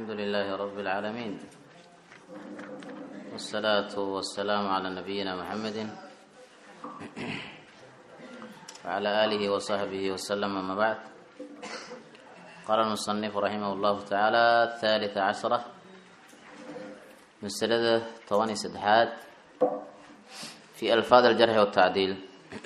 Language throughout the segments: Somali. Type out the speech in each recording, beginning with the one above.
الحمد لله رب العالمين والصلاة والسلام على نبينا محمد وعلى آله وصحبه وسلم أما بعد قال المصنف رحمه الله تعالى الثالث عشرة مسألة طواني سدحات في ألفاظ الجرح والتعديل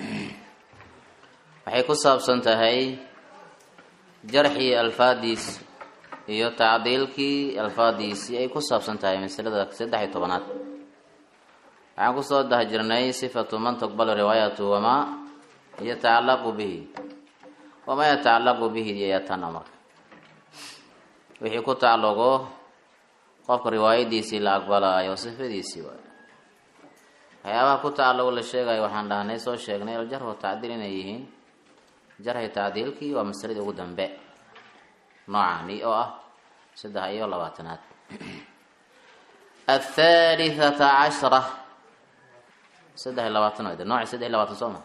waxay ku saabsan tahay jarxii alfaadiis iyo tacdiilkii alfaadiisii ay ku saabsan tahay masalada saddex iyo tobanaad waxaan kusoo daha jirnay sifatu man tuqbalu riwaayatu wamaa yatacallaqu bihi wamaa yatacallaqu bihi yatana marka wixii ku tacalluqo qofka riwaayadiisii la aqbalaayo sifadiisii waay waxyaabaha ku tacalluqo la sheegayo waxaan dhahnay soo sheegnay aljarx wa tacdiil inay yihiin jarxi tacdiilkii waa masaladii ugu dambe noocani oo ah saddex iyo labaatanaad athalithata cashra saddex iyo labaatan wd nooci saddex iyo labaatan soo ma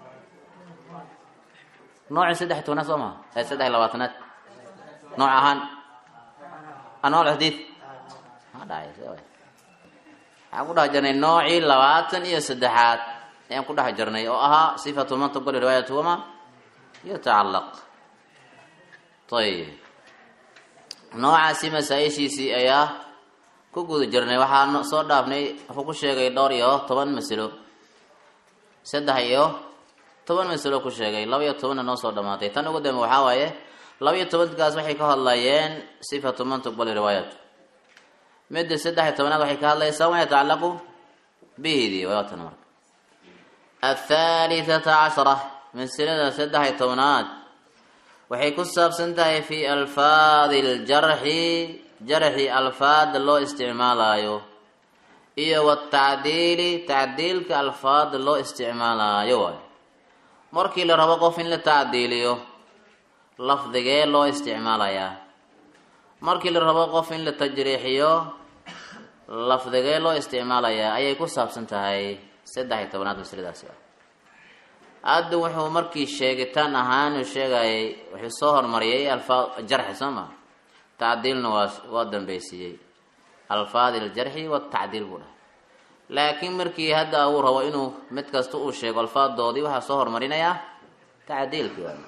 nooci saddex tobnaad soo ma ee saddex iyo labaatanaad nooc ahaan anwaal xadiid ma dhacay waxaan ku dhex jirnay noocii labaatan iyo saddexaad ayaan ku dhex jirnay oo ahaa sifatu man tuqbali riwaayatuhuma yatacallaq ayib noocaasi masaa-ishiisii ayaa ku guda jirnay waxaa soo dhaafnay wuxuu ku sheegay dhowr iyo toban masalo saddex iyo toban masalo ku sheegay laba iyo tobanna noo soo dhamaatay tan ugu dambe waxaa waaye laba iyo tobankaas waxay ka hadlayeen sifatu man tuqbali riwaayat midda saddex iyo tobanaad waxay ka hadlaysaa ma yatacallaqu bihidi waatan marka athalithata cashra masalada saddex iyo tobnaad waxay ku saabsan tahay fi alfaadi ljarxi jarxi alfaada loo isticmaalayo iyo watacdiili tacdiilka alfaada loo isticmaalayo waay markii la rabo qof in la tacdiiliyo lafdigee loo isticmaalayaa markii la rabo qof in la tajriixiyo lafdigee loo isticmaalayaa ayay ku saabsan tahay saddex iyo tobnaad masaladaasi hadda wuxuu markii sheegitaan ahaan sheegayay wuxuu soo hormariyay alfaad jarxi soo ma tacdiilna waa waa dambeysiiyey alfaadi ljarxi watacdiil buu dhahay laakiin markii hadda uu rabo inuu mid kasta uu sheego alfaadoodii waxaa soo hormarinayaa tacdiilkii waay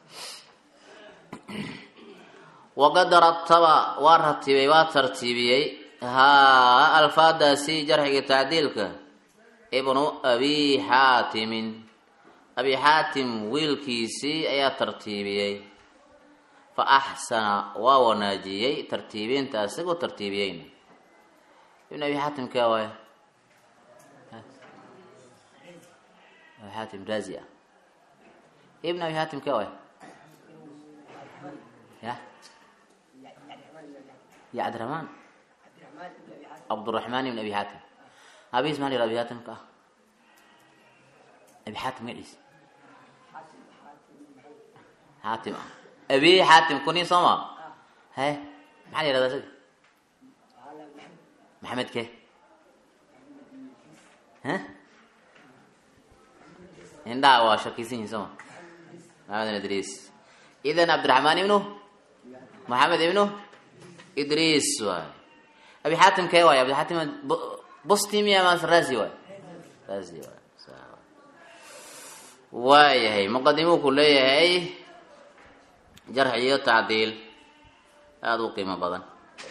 waqad rataba waa ratibay waa tartiibiyey haa alfaadaasi jarxiga tacdiilka ibnu abi xaatimin abi xaatim wiilkiisii ayaa tartiibiyey fa axsana waa wanaajiyey tartiibinta isagoo tartiibiyeyna ibn abi xaatim kee waay abi xaatim raazi ah ibn abi xaatim kee waay ya ya cabdiraxmaan cabduraxmaan ibn abi xaatim abis maa la yihah abi xaatimka ah abi xaatim magaciisa xaatim ah abi xaatim kuni sooma he maxaa la yihahda isaga maxamed ke he indhaha waa shakisan yihin sooma maxamed idriis idan cabdiraxmaan ibnu maxamed ibnu idriis waay abi xaatim kee waay abi xaatim bustimiya mas razi waay razi waay waayahay muqadimuu ku leeyahay jarx iyo tacdiil aada u qiimo badan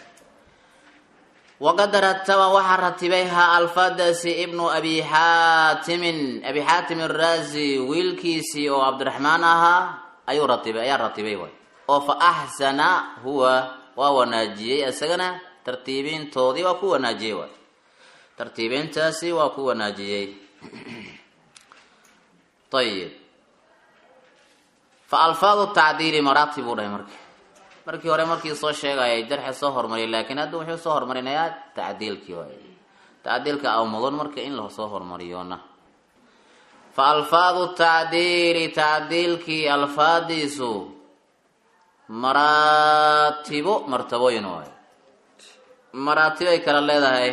waqad rataba waxaa ratibay ha alfaadaasi ibnu abi xaatimin abi xaatim araazi wiilkiisii oo cabdiraxmaan ahaa ayuu ratibay ayaa ratibay waay oo fa axsana huwa waa wanaajiyey isagana tartiibintoodii waa ku wanaajiyey waay tartiibintaasi waa ku wanaajiyey ayib fa alfaadu tacdiili maraatib buu dhahay marka markii hore markii soo sheegayay jarxi soo hormariyay laakiin hadda wuxuu soo hormarinayaa tacdiilkii waay tacdiilka aw mudan marka in lasoo hormariyona fa alfaadu tacdiili tacdiilkii alfaadiisu maraatibo martabooyin waay maraatibay kala leedahay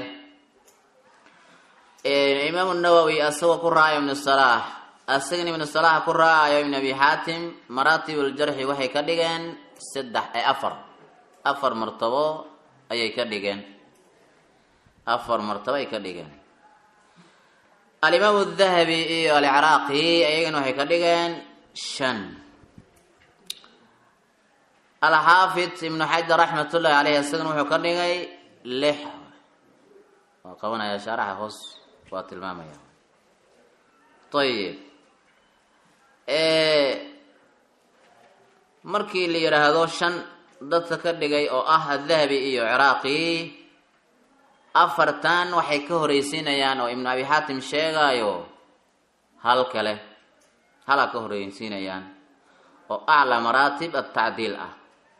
imaamu nawowi asagoo ku raacayo ibnu salaax asagana ibnu salaax ku raacayo ibn abi xaatim maraatib ljarxi waxay ka dhigeen saddex ee afar afar martabo ayay ka dhigeen afar martabo ay ka dhigeen alimaamu dahabi iyo alciraaqi ayagana waxay ka dhigeen shan alxaafid ibnu xajar raxmatullahi caleyh isagana wuxuu ka dhigay lix waa qabanaya shaaraxa hoos waa tilmaamaya ayib markii la yidhaahdo shan dadka ka dhigay oo ah adahabi iyo ciraaqi afartan waxay ka horeysiinayaan oo ibnu abi xaatim sheegaayo hal kale halaa ka horeysiinayaan oo aclaa maraatib atacdiil ah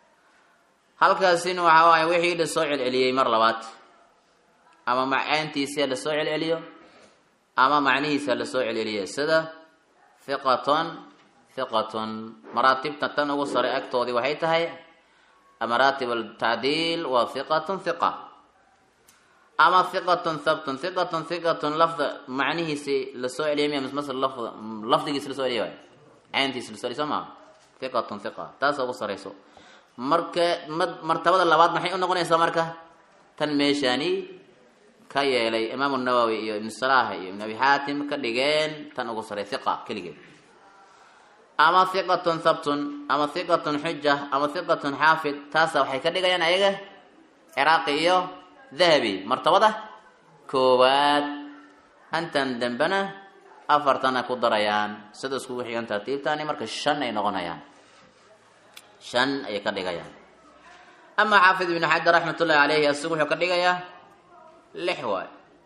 halkaasina waxa waaye wixii la soo celceliyey mar labaad ama macaantiisa la soo celceliyo ama macnihiisa la soo celceliyo sida hiqaton hiqaton maraatibta tan ugu sare agtoodii waxay tahay maraatib altacdiil waa hiqatun hiqa ama hiqatun habtun hiqatun hiqatun lafda macnihiisi lasoo celiyay miya masl lafd lafdigiisi lasoo celiya waay cayntiisi lasoo celiy soo maa hiqatun hiqa taasa ugu sarayso marka ma martabada labaad maxay u noqonaysaa marka tan meeshaani ka yeelay imaamu nawowi iyo ibnu salaah iyo ibnu abi xaatim ka dhigeen tan ugu saray hiqa keligeed ama hiqatun habtun ama hiqatun xuja ama hiqatun xaafid taasa waxay ka dhigayaan ayaga ciraaqi iyo dahabi martabada koowaad hantan dambena afartana ku darayaan sida iskugu xigan tartiibtani marka shan ay noqonayaan shan ayay ka dhigayaan ama xaafid ibnu xajar raxmatullahi caleyhi asigu wuxuu ka dhigayaa lix waay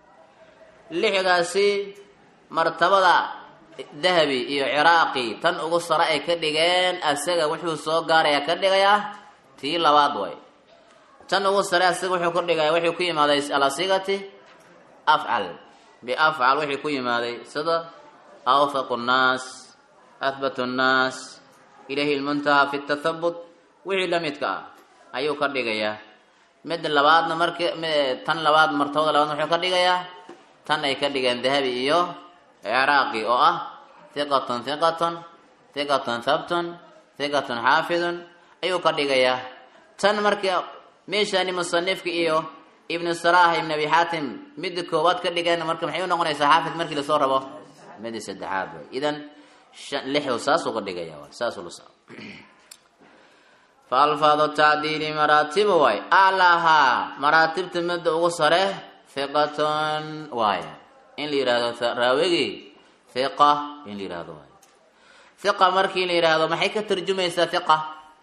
lixdaasi martabada dahabi iyo ciraaqi tan ugu sare ay ka dhigeen asaga wuxuu soo gaaraya ka dhigayaa tii labaad way tan ugu sare asaga wuxuu ka dhigaya wuxuu ku yimaaday alasigati afcal biafcal wixii ku yimaaday sida awthaqu nnaas ahbatu nnaas ilayhi lmuntaha fi tathabut wixii la midka ah ayuu ka dhigayaa mid labaadna marki tan labaad martabada labaadna wuxuu ka dhigayaa tan ay ka dhigeen dahabi iyo ciraaqi oo ah hiqatun hiqatun hiqatun habtun hiqatun xaafidun ayuu ka dhigayaa tan marka meeshaani musanifka iyo ibnu salaah ibn abi xaatim midda koowaad ka dhigeen marka maxay u noqonaysaa xaafid markii lasoo rabo midda saddexaad way idan lixu saasuu ka dhigaya saasuu la fa alfaadu tacdiili maraatibu waay alahaa maraatibta midda ugu sare hiqatun waay in la yihahdo raawigi hiqa in la yihahdo waay hiqa markii la yidhaahdo maxay ka tarjumaysaa hiqa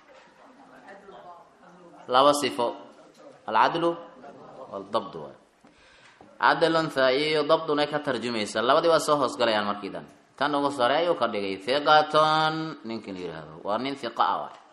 laba sifo alcadlu waldabd waay cadlun iyo dabdunay ka tarjumaysaa labadii waa soo hoosgalayaan markii dan tan ugu sare ayuu ka dhigay hiqaton ninkii la yihahdo waa nin hiqa ah waay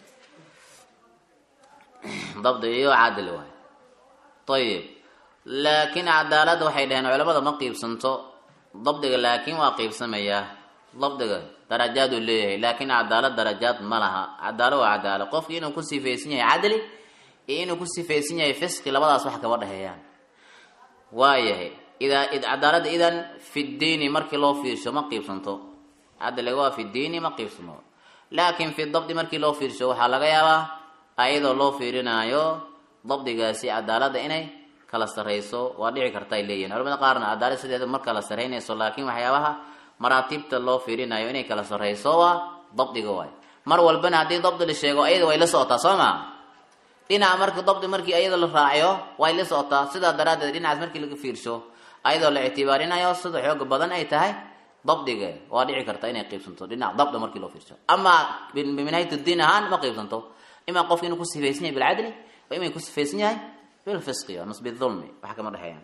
dabdi iyo cadl waay ayib laakiin cadaalada waxay dhaheen culamada ma qiibsanto dabdiga laakiin waa qiibsamayaa dabdiga darajaad uu leeyahay laakiin cadaalad darajaad ma laha cadaalo waa cadaalo qofki inuu ku sifaysan yahay cadli iyo inuu ku sifaysan yahay fisqi labadaas wax kama dhexeeyaan waayahay idaa cadaalada idan fi diini markii loo fiirsho ma qiibsanto cadliga waa fi diini ma qiibsamo laakiin fi dabdi markii loo fiirsho waxaa laga yaabaa ayadoo loo fiirinaayo dabdigaasi cadaalada inay kala sarayso waa dhici karta ay leeyihin culamada qaarna cadaalad sideeda mar kala saraynayso laakiin waxyaabaha maraatibta loo fiirinayo inay kala sarayso waa dabdiga waay mar walbana haddii dabdi la sheego ayada way la socotaa soo maa dhinaca marka dabdi markii ayada la raaciyo way la socotaa sidaa daraaddeed dhinacaas markii laga fiirsho ayadoo la ictibaarinayo sida xooga badan ay tahay dabdiga waa dhici karta inay qiibsanto dhinaca dabda markii loo fiirsho ama biminhayt diin ahaan ma qiibsanto imaa qofki inuu ku sifaysan yahay bilcadli wa ima ku sifaysan yahay bilfisqi mas bidulmi wax kama dhexeeyaan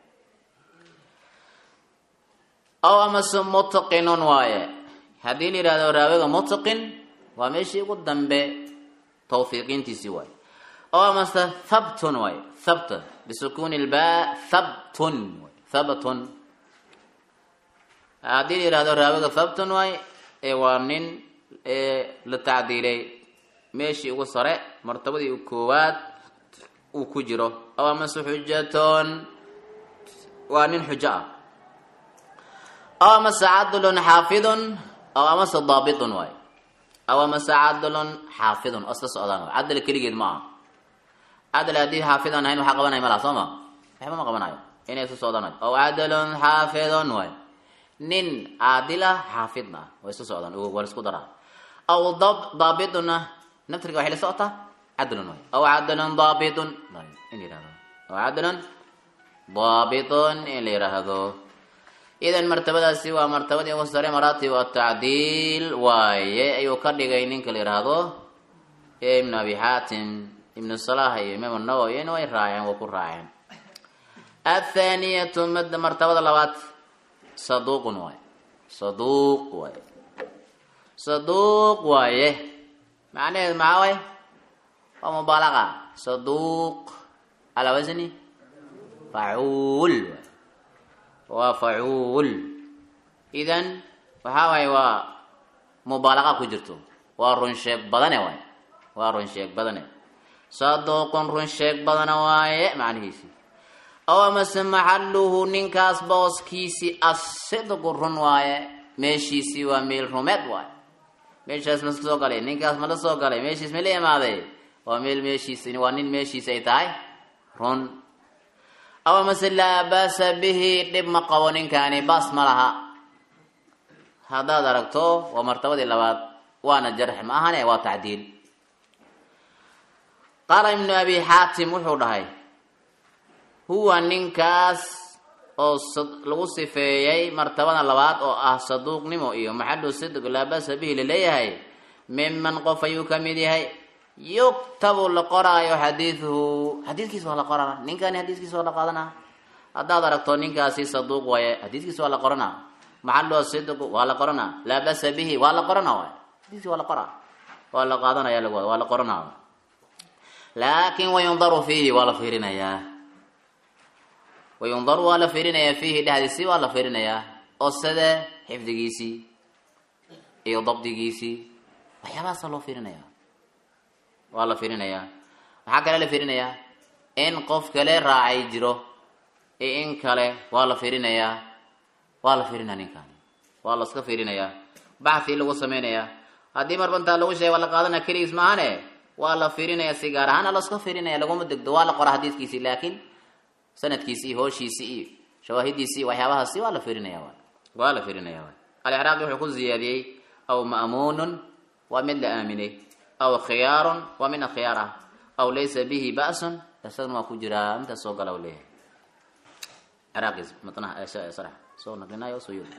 aw amase mutqinun waaye haddii la yihahdo raawiga mutqin waa meeshii ugu dambe tawfiiqintiisii waaye aw amase thabtun waaye thabt bisukuni lba thabtun thabtun haddii la yihahdo raawiga thabtun waaye ee waa nin la tacdiilay meeshii ugu sare martabadii u koowaad uu ku jiro aw amase xujatun waa nin xujo ah aw amase cadlun xaafidun aw amase daabitun waay aw amase cadlun xaafidun oo isla socdaan waay cadl keligeed ma aha cadal haddii xaafidaan ahayn waxaa qabanaya malaha soo ma waxba ma qabanayo inay isu socdaan aw cadalun xaafidun waay nin caadila xaafidna ah way isu socdaan waa la isku daraa aw dab daabituna naftirka waxay la socotaa cadlun waay aw cadalun daabitun in la yihahdo aw cadalun daabitun in la yidhaahdo idan martabadaasi waa martabadii ugu sare maraatib atacdiil waaye ayuu ka dhigay ninka la yidhaahdo ibn abi xaatim ibnu salah iyo imaam nawowi way raaceen waa ku raaceen athaniyatu martabada labaad saduuqun waaye saduuq waaye saduuq waaye macnaheedu maxaa waaye waa mubaalaqa saduuq calaa wasni facuul waay waa facuul idan waxaa waaye waa mubaalaqa ku jirto waa run sheeg badane waaye waa run sheeg badane saduuqun run sheeg badana waaye macnihiisi aw amase maxaluhu ninkaas booskiisii asidqu run waaye meeshiisii waa meel rumeed waaye meeshaas ma soo galay ninkaas ma la soo galay meeshiis ma la imaaday waa meel meeshiis waa nin meeshiis ay tahay run aw amase laa baasa bihi dhib ma qabo ninkaani baas ma laha haddaad aragto waa martabadii labaad waana jarx ma ahane waa tacdiil qaala ibnu abi xaatim wuxuu dhahay huwa ninkaas oo lagu sifeeyey martabada labaad oo ah saduuqnimo iyo maxalu sidq laa basa bihi laleeyahay miman qof ayuu ka mid yahay yuktabu la qoraayo xadiiduhu xadiidkiisa waa la qorana ninkani xadiiskiisa waa la qaadana haddaad aragto ninkaasi saduuq waaye xadiiskiisa waa la qorana maxalu sidq waa la qorana laa basa bihi waa la qorana waay xadiiski waa la qora waa la qaadanaya lag waa la qorana laakin wayundaru fiihi waa la fiirinayaa wayundaru waa la fiirinayaa fiihi dhexdiisii waa la fiirinayaa oo side xifdigiisii iyo dabdigiisii waxyaabahaasa loo fiirinaya waa la fiirinayaa maxaa kale la fiirinayaa in qof kale raacay jiro iyo in kale waa la fiirinayaa waa la fiirinaya ninkan waa laska fiirinayaa baxii lagu samaynayaa haddii marbantaa lagu sheega waa la qaadanaya keligiis maahane waa la fiirinaya si gaar ahaana laska fiirinaya laguma degdo waa la qora xadiidkiisii laakiin sanadkiisi iyo hooshiisi iyo shawaahidiisi iyo waxyaabahaasi waa la fiirinaya waa la fiirinaya alciraaqi wuxuu ku ziyaadiyey aw ma'muunun waa mid la aaminay aw khiyaarun waa mid khiyaar ah aw laysa bihi ba'sun isagana waa ku jiraa intaas soo gala u leeyahay ciraaqis matnaha sarax soo naqlinayo soo yiri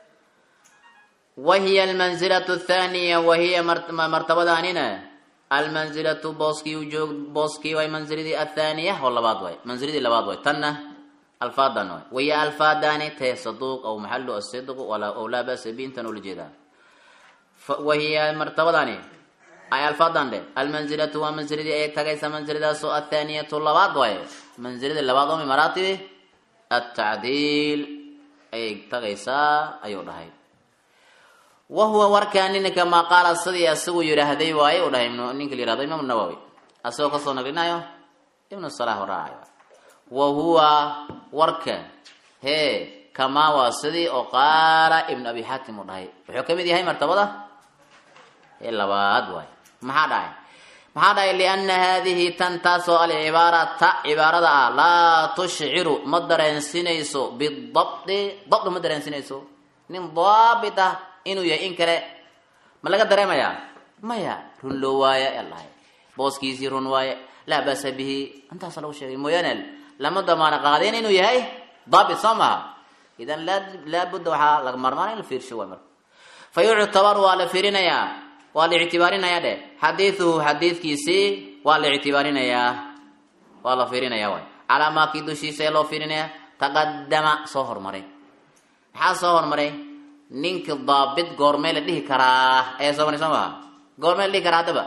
wahiya almanzilatu athaniya wahiya martabadaanina almanzilatu booskii ujoog booskii way manziladii athaniya oo labaad way manziladii labaad way tanna alfaadan way wahiya alfaadani tee saduuq aw maxalu asidq aw laa ba'sa bi intan ula jeedaa wahiya martabadani ay alfaadan dhe almanzilatu waa manziladii ay tagaysa manziladaasoo athaniyatu labaad way manziladii labaad oo min maraatibi atacdiil ayay tagaysaa ayuu dhahay wahuwa warkaa ninka maa qaala sidii isagu yidhaahday waaye u dhahay ninka la yihahdo imaam nawowi asagoo kasoo naqlinayo ibnu salah raacayo wa huwa warka hee kamaa waa sidii oo qaala ibnu abi xaatim u dhahay wuxuu ka mid yahay martabada ee labaad waay maxaa dhahay maxaa dhahay liana haadihi tan taasoo alcibaarata cibaarada ah laa tushciru ma dareensinayso bidabdi dabdi ma dareensinayso nin daabit ah inuu yahay in kale ma laga dareemayaa maya run loo waaye alahay booskiisii run waaye laa basa bihi intaasa lagu sheegay mooyaane lama damaano qaadeen inuu yahay daabit soo maha idan laabudda waxaa laga marmaan in la fiirsho waay marka fa yuctabar waa la fiirinayaa waa la ictibaarinayaa dhe xadiiduhu xadiidkiisii waa la ictibaarinayaa waa la fiirinayaa waay calaa maakii dushiisa ee loo fiirinayaa taqadama soo hormaray maxaa soo hormaray ninka daabit goormee la dhihi karaa ayaa soo maray soo maha goormee la dhihi karaa haddaba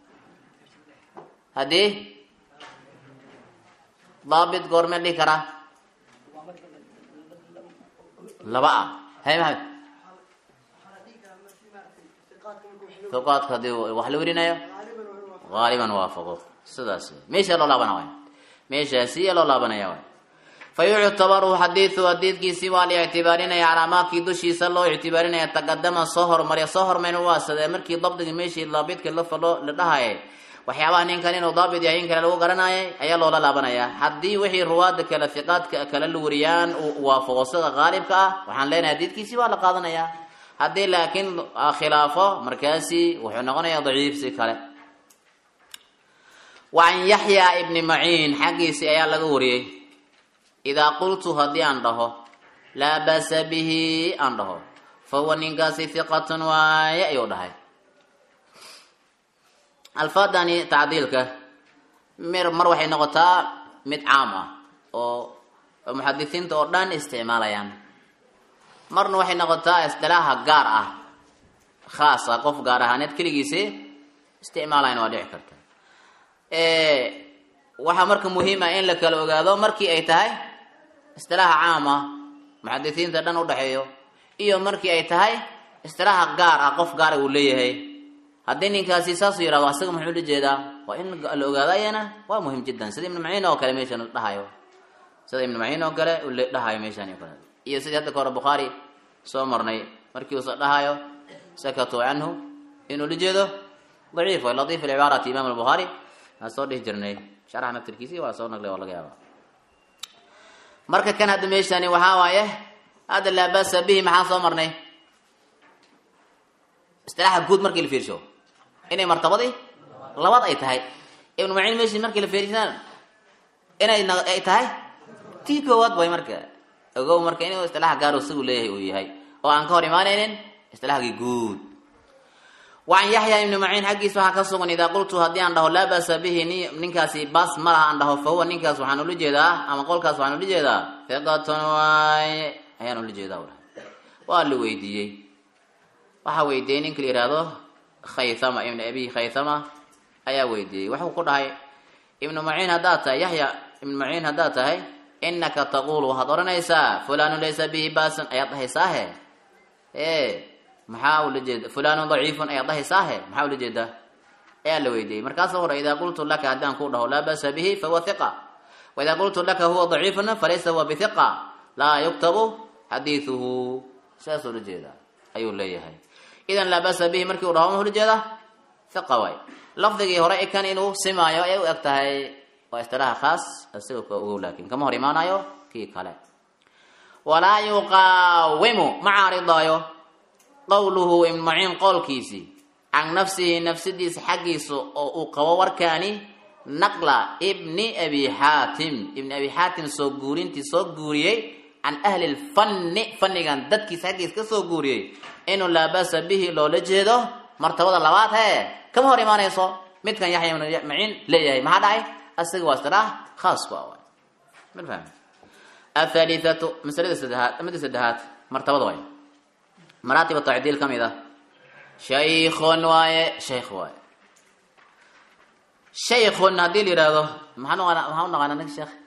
haddii daabit goormee la dhihi karaa laba ah hay maxamed tuqaadka hadii wax la werinayo haaliban waafaqo sidaas meesha loo laabana waay meeshaasiya loo laabanaya waay fa yuctabaru xadiidu xadiidkiisii waa la ictibaarinaya calaa maakii dushiisa loo ictibaarinaya taqadama soo hormarya soo hormayn waa sadee markii dabdiga meeshii daabidka la falo la dhahaye waxyaabaha ninkan inuu daabit yahay in kale lagu garanayay ayaa loola laabanayaa haddii wixii ruwaada kale hiqaadka kale la wariyaan uu waafaqo sida qaalibka ah waxaan leenahay hadiidkiisii waa la qaadanayaa haddii laakiin khilaafo markaasi wuxuu noqonayaa daciif si kale wacan yaxya ibni maciin xaggiisii ayaa laga wariyey idaa qultu haddii aan dhaho laa basa bihi aan dhaho fa huwa ninkaasi hiqatun waaye ayuu dhahay alfaadani tacdiilka mir mar waxay noqotaa mid caam ah oo muxadisiinta oo dhan isticmaalayaan marna waxay noqotaa isdilaaha gaar ah khaas ah qof gaar ahaaneed keligiisi isticmaalayan waa dhici karta waxaa marka muhiim ah in la kala ogaado markii ay tahay istilaaha caam ah muxadisiinta dhan udhexeeyo iyo markii ay tahay istilaaha gaar ah qof gaara uu leeyahay haddii ninkaasi saasuu yihahdo asaga muxuu la jeedaa waa in la ogaado ayana waa muhim jiddan sida ibnu maciin oo kale meeshan dhahayo sida ibnu maciin oo kale dhahayo meeshan o kale iyo sidii hadda ka hore bukhaari soo marnay markii uusa dhahayo sakatu canhu inuu la jeedo daciif way latiif alcibaarati imam albukhaari aan soo dhihi jirnay sharaxa naftirkiisi waa soo naglay waa laga yaaba marka kan hadda meeshani waxaa waaye hadda laa basa bihi maxaan soo marnay istilaaxa guud markii la fiirsho inay martabadii labaad ay tahay ibnu maciin meshi markii la fiirshaan inay ay tahay tii koowaad way marka ogow marka inuu istilaaxa gaaro sigu leeyahay uu yahay oo aan ka hor imaanaynin istilaaxgii guud wacan yaxya ibni maciin xaggiisa waxaa ka sugan idaa qultu haddii aan dhaho laa basa bihi ninkaasi bas ma laha aan dhaho fa huwa ninkaas waxaan ula jeedaa ama qolkaas waxaan ula jeedaa fiqatun waaye ayaan ula jeedaa udha waa la weydiiyey waxaa weydiiyey ninka la yihahdo khaythama ibn abi khaythama ayaa weydiiyey waxuu ku dhahay ibnu maciin haddaad tahay yaxya ibnu maciin haddaad tahay inaka taqulu waxaad odhanaysaa fulanun laysa bihi basan ayaad dhahaysaahe e maxaa ula jeeda fulanun daciifun ayaad dhahaysaahe maxaa ula jeedaa ayaa la weydiiyey markaasa hore idaa qultu laka haddaan ku dhaho laa basa bihi fahuwa hiqa waidaa qultu laka huwa daciifun falaysa huwa bihiqa laa yuktabu xadiiduhu saas ula jeedaa ayuu leeyahay idan laa basa bihi markii u dhaho ma ula jeeda hiqa waay lafdigii hore ikan inuu simaayo ayay u eg tahay waa istilaaha khaas isaga ka ogow laakin kama hor imaanayo kii kale walaa yuqaawimu ma caaridaayo qowluhu ibnu maciin qowlkiisii can nafsihi nafsadiisa xaggiisa oo uu qabo warkaani naqla ibni abi xaatim ibni abi xaatim soo guurintii soo guuriyey can ahli lfanni fannigan dadkiisa xaggiisa ka soo guuriyey inuu laa basa bihi loola jeedo martabada labaad hee kama hor imaanayso midkan yaxya ibnu maciin leeyahay maxaa dhacay asaga waa istiraah khaas ku ah ma fahmi athaalithatu masalada saddexaad amada saddexaad martabada waay maraatib tacdiil ka mid ah shaykhun waaye shaykh waaye shaykhun haddii la yihahdo maxaan uqaana maxaan u naqaanaa ninka sheekh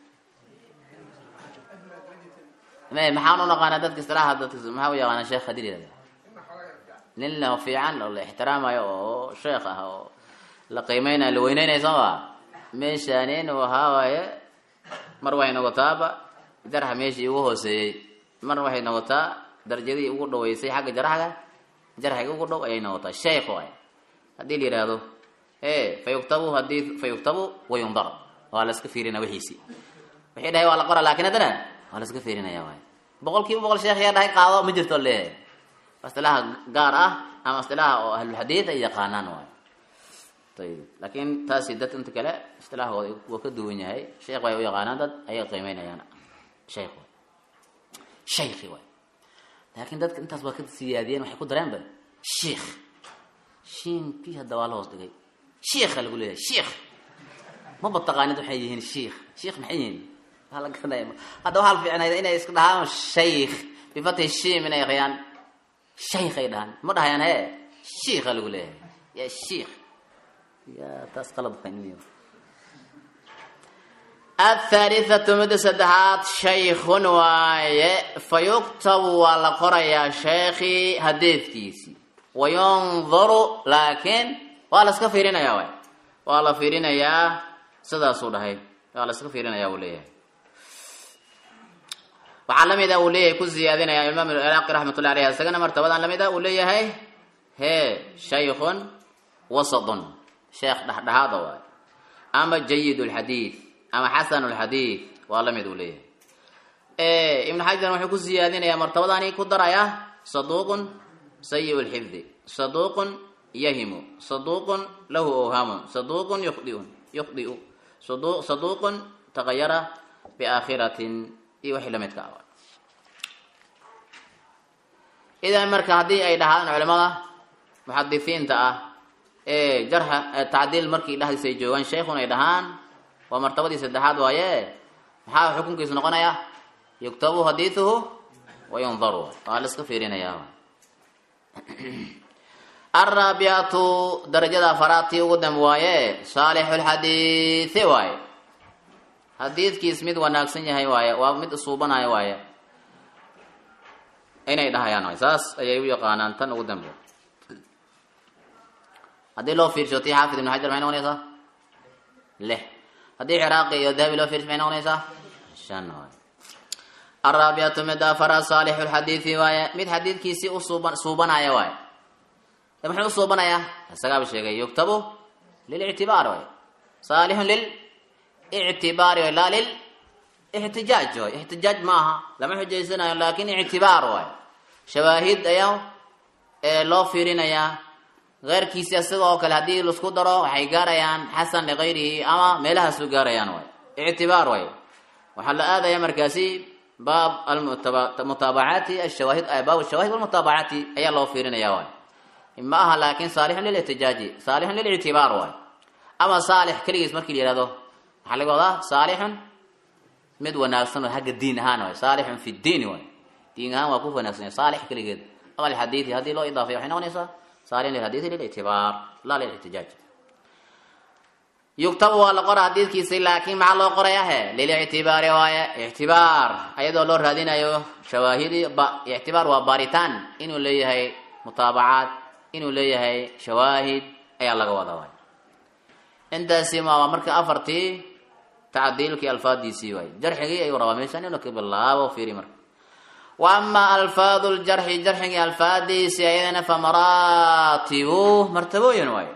me maxaan u naqaanaa dadka istiraaha dadka maxaa u yaqaanaa sheekh haddii la yihahdo nin la fiican oo la ixtiraamayo oo sheekh ah oo la qiimeynayo la weyneynaya soo ma meeshaani inuu ahaa waaye mar waxay noqotaaba jarxa meeshii ugu hooseeyey marna waxay noqotaa darajadii ugu dhaweysay xagga jarxga jarxiga ugu dhow ayay noqotaa sheekh waay haddii la yihahdo e fa yuktabu hadii fa yuktabu wayundar waa la iska fiirina wixiisi wixii dhahay waa la qora lakin haddana waa la iska fiirinaya waay boqol kiiba boqol sheekh yaa dhahay qaado ma jirto leeyahay istilaaha gaar ah ama istilaaha oo ahlulxadiid ay yaqaanaan waay ayib laakin taasi dad inta kale istilahooda waa ka duwan yahay sheekh way u yaqaanaan dad ayay qiimeynayaan sheekh waay shaykhi waay laakin dadka intaas waa ka siyaadiyeen waxay ku dareenba sheikh shiinkii hadda waa la hoos dhigay sheikha lagu leeyahay sheikh maba taqaanid waxay yihiin sheikh sheikh maxay yihiin waa la garanaya hadda waxaa la fiicnayda inay iska dhahaan shaykh bifati shiim inay aqriyaan shaykh ay dhahaan ma dhahayaan he sheikha lagu leeyahay ya sheikh ya taas qalad fahmiyo athaalithatu midda saddexaad shaykhun waaye fa yuktabu waa la qorayaa sheekhii hadeedkiisii wayunduru laakiin waa la iska fiirinayaa waay waa la fiirinayaa sidaasuu dhahay waa la iska fiirinayaa uu leeyahay waxaa lamid a uu leeyahay ku ziyaadinaya imaam iraaqi raxmatullahi aleyh isagana martabadan lamid a uu leeyahay he shaykhun wasadun sheekh dhexdhexaada waayo ama jayid lxadiid ama xasan lxadiid waa la mid uu leeyahay ibnu xajar wuxuu ku siyaadinayaa martabadani ku daraya saduuqun sayi lxifdi saduuqun yahimu saduuqun lahu awhamun saduuqun yudiun yukhdiu saduuqun tagayara biaakhiratin iyo wixii lamidka ah idan marka haddii ay dhahaan culimada muxadisiinta ah ee jarxa tacdiil markii dhexdiisa ay joogaan sheikhun ay dhahaan waa martabadii saddexaad waaye maxaa xukunkiisu noqonaya yuktabu hadiiduhu wayundaru waa la iska fiirinayaa alraabiatu darajada afaraadtii ugu dambe waaye saalixu lxadiidi waaye xadiidkiis mid wanaagsan yahay waaye waa mid isuubanaya waaye inay dhahayaan waay saas ayay u yaqaanaan tan ugu dambe haddii loo fiirsho tii xaafid ibnu xajar maxay noqonaysaa lix haddii ciraaqi iyo dahabi loo fiirsho maxay noqonaysaa shan waay alraabicatu mid afara saalixu lxadiidi waaye mid xadiidkiisii u suuban suubanaya waaye muxuu u suubanayaa isagaaba sheegay yuktabu lilictibaar waay saalixun lilictibaari waay laa lil ixtijaaj waay ixtijaaj ma aha lama xujaysanayo laakin ictibaar waay shawaahid ayaa ee loo fiirinayaa keyrkiisi isaga oo kale haddii laisku daro waxay gaarayaan xasan likayrihi ama meelahaasu gaarayaan waay ictibaar waay waxaa la aadaya markaasi baab almutaabacaati ashawaahid baab shawaahid walmutaabacaati ayaa loo fiirinaya waay ma aha laakin saalixun lilixtijaaji saalixun lilictibaar waay ama saalix keligiis markii la yihahdo waxaa laga wadaa saalixun mid wanaagsan oo hagga diin ahaan waay saalixun fi diini waay diin ahaan waa ku wanaagsan saalix keligeed ama lxadiidi haddii loo idaafay waxay noqonaysaa saalixun lilxadiidi lilictibaar laa lilixtijaaj yugtabu waa la qora xadiidkiisi laakiin maxaa loo qoraya he lilictibaari waaye ictibaar ayadoo loo raadinayo shawaahidi ictibaar waa baaritaan inuu leeyahay mutaabacaad inuu leeyahay shawaahid ayaa laga wada waay intaasi ma waa marka afartii tacdiilkii alfaadiisii waay jarxigii ayuu rabaa meeshaan inuu ka bilaabo fiiri marka wa ama alfaadu ljarxi jarxigii alfaadiisii ayadana fa maraatibu martabooyin waaye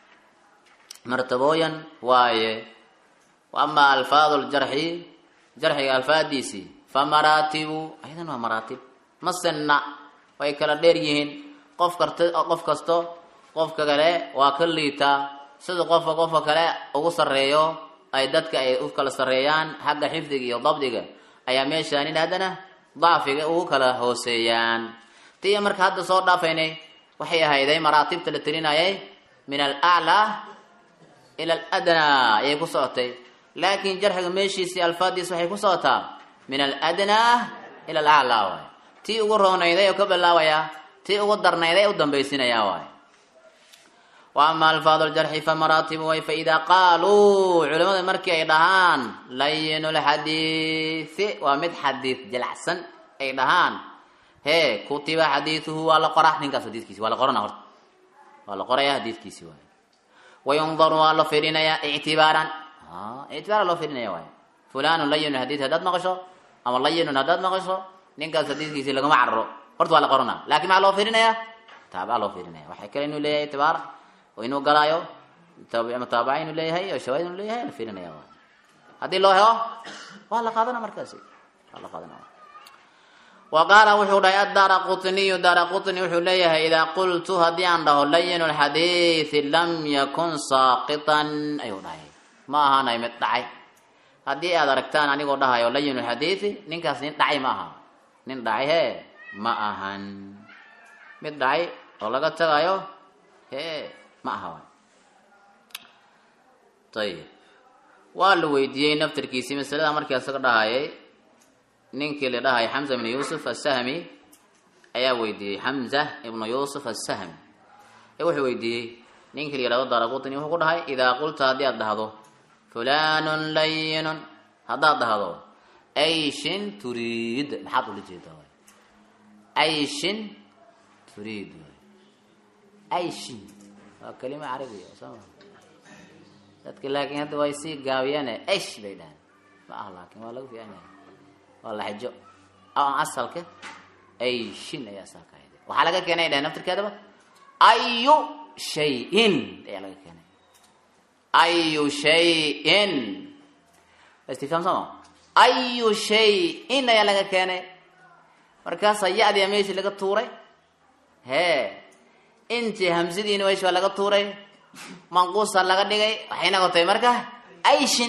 martabooyan waaye wa ama alfaadu ljarxi jarxiga alfaadiisii fa maraatibu ayadana waa maraatib masenna way kala dheer yihiin qof karta qof kasto qofka kale waa ka liitaa sida qofka qofka kale ugu sarreeyo ay dadka ay u kala sarreeyaan xagga xifdiga iyo dabdiga ayaa meeshaanin haddana dacfiga ugu kala hooseeyaan tii marka hadda soo dhaafaynay waxay ahayday maraatibta la telinayay min alaclaa ila aladnaa ayay ku socotay laakiin jarxiga meeshiisii alfaadiis waxay ku socotaa min aladnaa ila alaclaa waay tii ugu roonayday oo ka bilaabaya tii ugu darnayday u dambaysinaya waay wa ama alfaadu ljarxi fa maraatibu way faida qaaluu culimada markii ay dhahaan layinu lxadiidi waa mid xadiid jilacsan ay dhahaan hee kutiba xadiiduhu waa la qoraa ninkaas xadiidkiisi waa la qorana horta waa la qoraya xadiidkiisi waay wayundaru waa la fiirinayaa ictibaaran ictibaara loo fiirinaya waay fulanun layinu xadiid haddaad maqasho ama layinun haddaad maqasho ninkaas xadiidkiisi lagama cararo horta waa la qorana lakin maxaa loo fiirinayaa taabaa loo fiirinaya waxay kale inuu leeyahay ictibaar oo inuu galaayo mutaabaca inuu leeyahay oo shawaahid inuu leeyahay la fiirinaya waay haddii loo helo waa la qaadana markaasi waa la qaadana wa qaala wuxuu dhahay addaara qutniyu daara qutni wuxuu leeyahay idaa qultu haddii aan dhaho layinu lxadiidi lam yakun saaqitan ayuu dhahay ma ahaanay mid dhacay haddii aad aragtaan anigoo dhahayo layinu lxadiidi ninkaas nin dhacay ma aha nin dhacay hee ma ahan mid dhacay oo laga tagayo hee ma aha waay ayib waa la weydiiyey naftarkiisii masalada markii isaga dhahayay ninkii la dhahaya xamza ibnu yuusuf asahmi ayaa weydiiyey xamza ibnu yuusuf asahmi ee wuxuu weydiiyey ninkii la yihahdo daraqutni wuxuu ku dhahay idaa qulta haddii aad dhahdo fulanun layinun haddaad dhahdo ayshin turiid maxaad ula jeedaa waay ayshin turiid ayshin waa kalima carabiya soo dadka laakiin hadda way sii gaabiyaane esh bay dhahaan ma ah laakin waa lagu fiican yahay waa laxjo asalka ayshin ayaa asalka ahayd waxaa laga keenay dhahay naftirkeedaba ayu shayin ayaa laga keenay ayu shayin istifhaam sama ayu shayin ayaa laga keenay markaasaa ya-diya meeshii laga tuuray hee intii hamsadiina meeshi waa laga tuuray manquusa laga dhigay waxay noqotay marka ayshin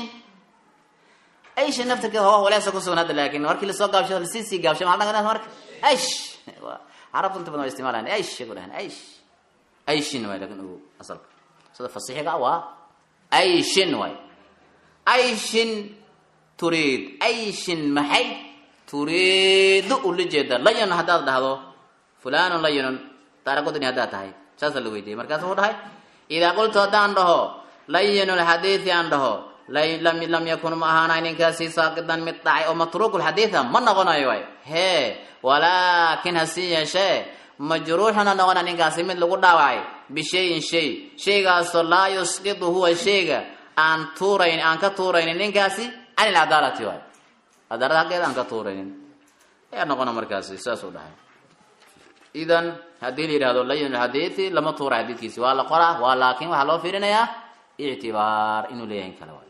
ayshin naftirkeeda hoga waleesa kusugan hadda laakin markii lasoo gaabsho lasii sii gaabshay maxaa dhagan marka aysh carabtu inta badan waa isticmaalaan aysh ku dhahan aysh ayshin waay lakin ugu asalka sida fasixiga waa ayshin waay ayshin turiid ayshin maxay turiidu ula jeeda layan haddaad dhahdo fulanun layinun taarakodani haddaad tahay saasaa la weydiiyey markaas wuxuu dhahay idaa qultu haddaan dhaho layinu lxadiidi aan dhaho lam yakun ma ahaanay ninkaasi saaqidan mid dhacay oo matruuku lxadiida ma noqonayo waay hee walaakin hasii yeeshee majruuxuna noqona ninkaasi mid lagu dhaawacay bishayin shay shaygaasoo laa yusqidu huwa shayga aan tuurayn aan ka tuuraynin ninkaasi can ilcadaalati waay cadaalada haggeeda aan ka tuuraynin ayaa noqona markaasi saasuu dhahay idan haddii la yidhahdo layin lxadiidi lama tuura xadiidkiisi waa la qoraa waa laakin waxaa loo fiirinayaa ictibaar inuu leeyahay in kale waay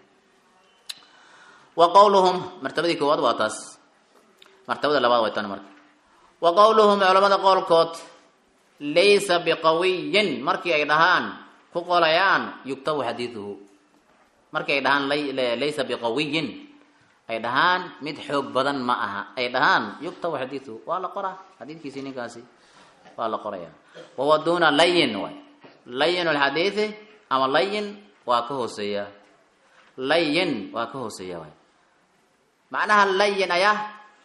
wa qawluhum martabadii koowaad waa taas martabada labaad way tan marka wa qawluhum culamada qowlkood laysa biqawiyin markii ay dhahaan ku qolayaan yugtabu xadiiduhu markii ay dhahaan laysa biqawiyin ay dhahaan mid xoog badan ma aha ay dhahaan yugtabu xadiiduhu waa la qoraa xadiidkiisi ninkaasi waa la qoraya wahuwa duna layin waay layin lxadiidi ama layin waa ka hooseeya layin waa ka hooseeya waay macnaha layin ayaa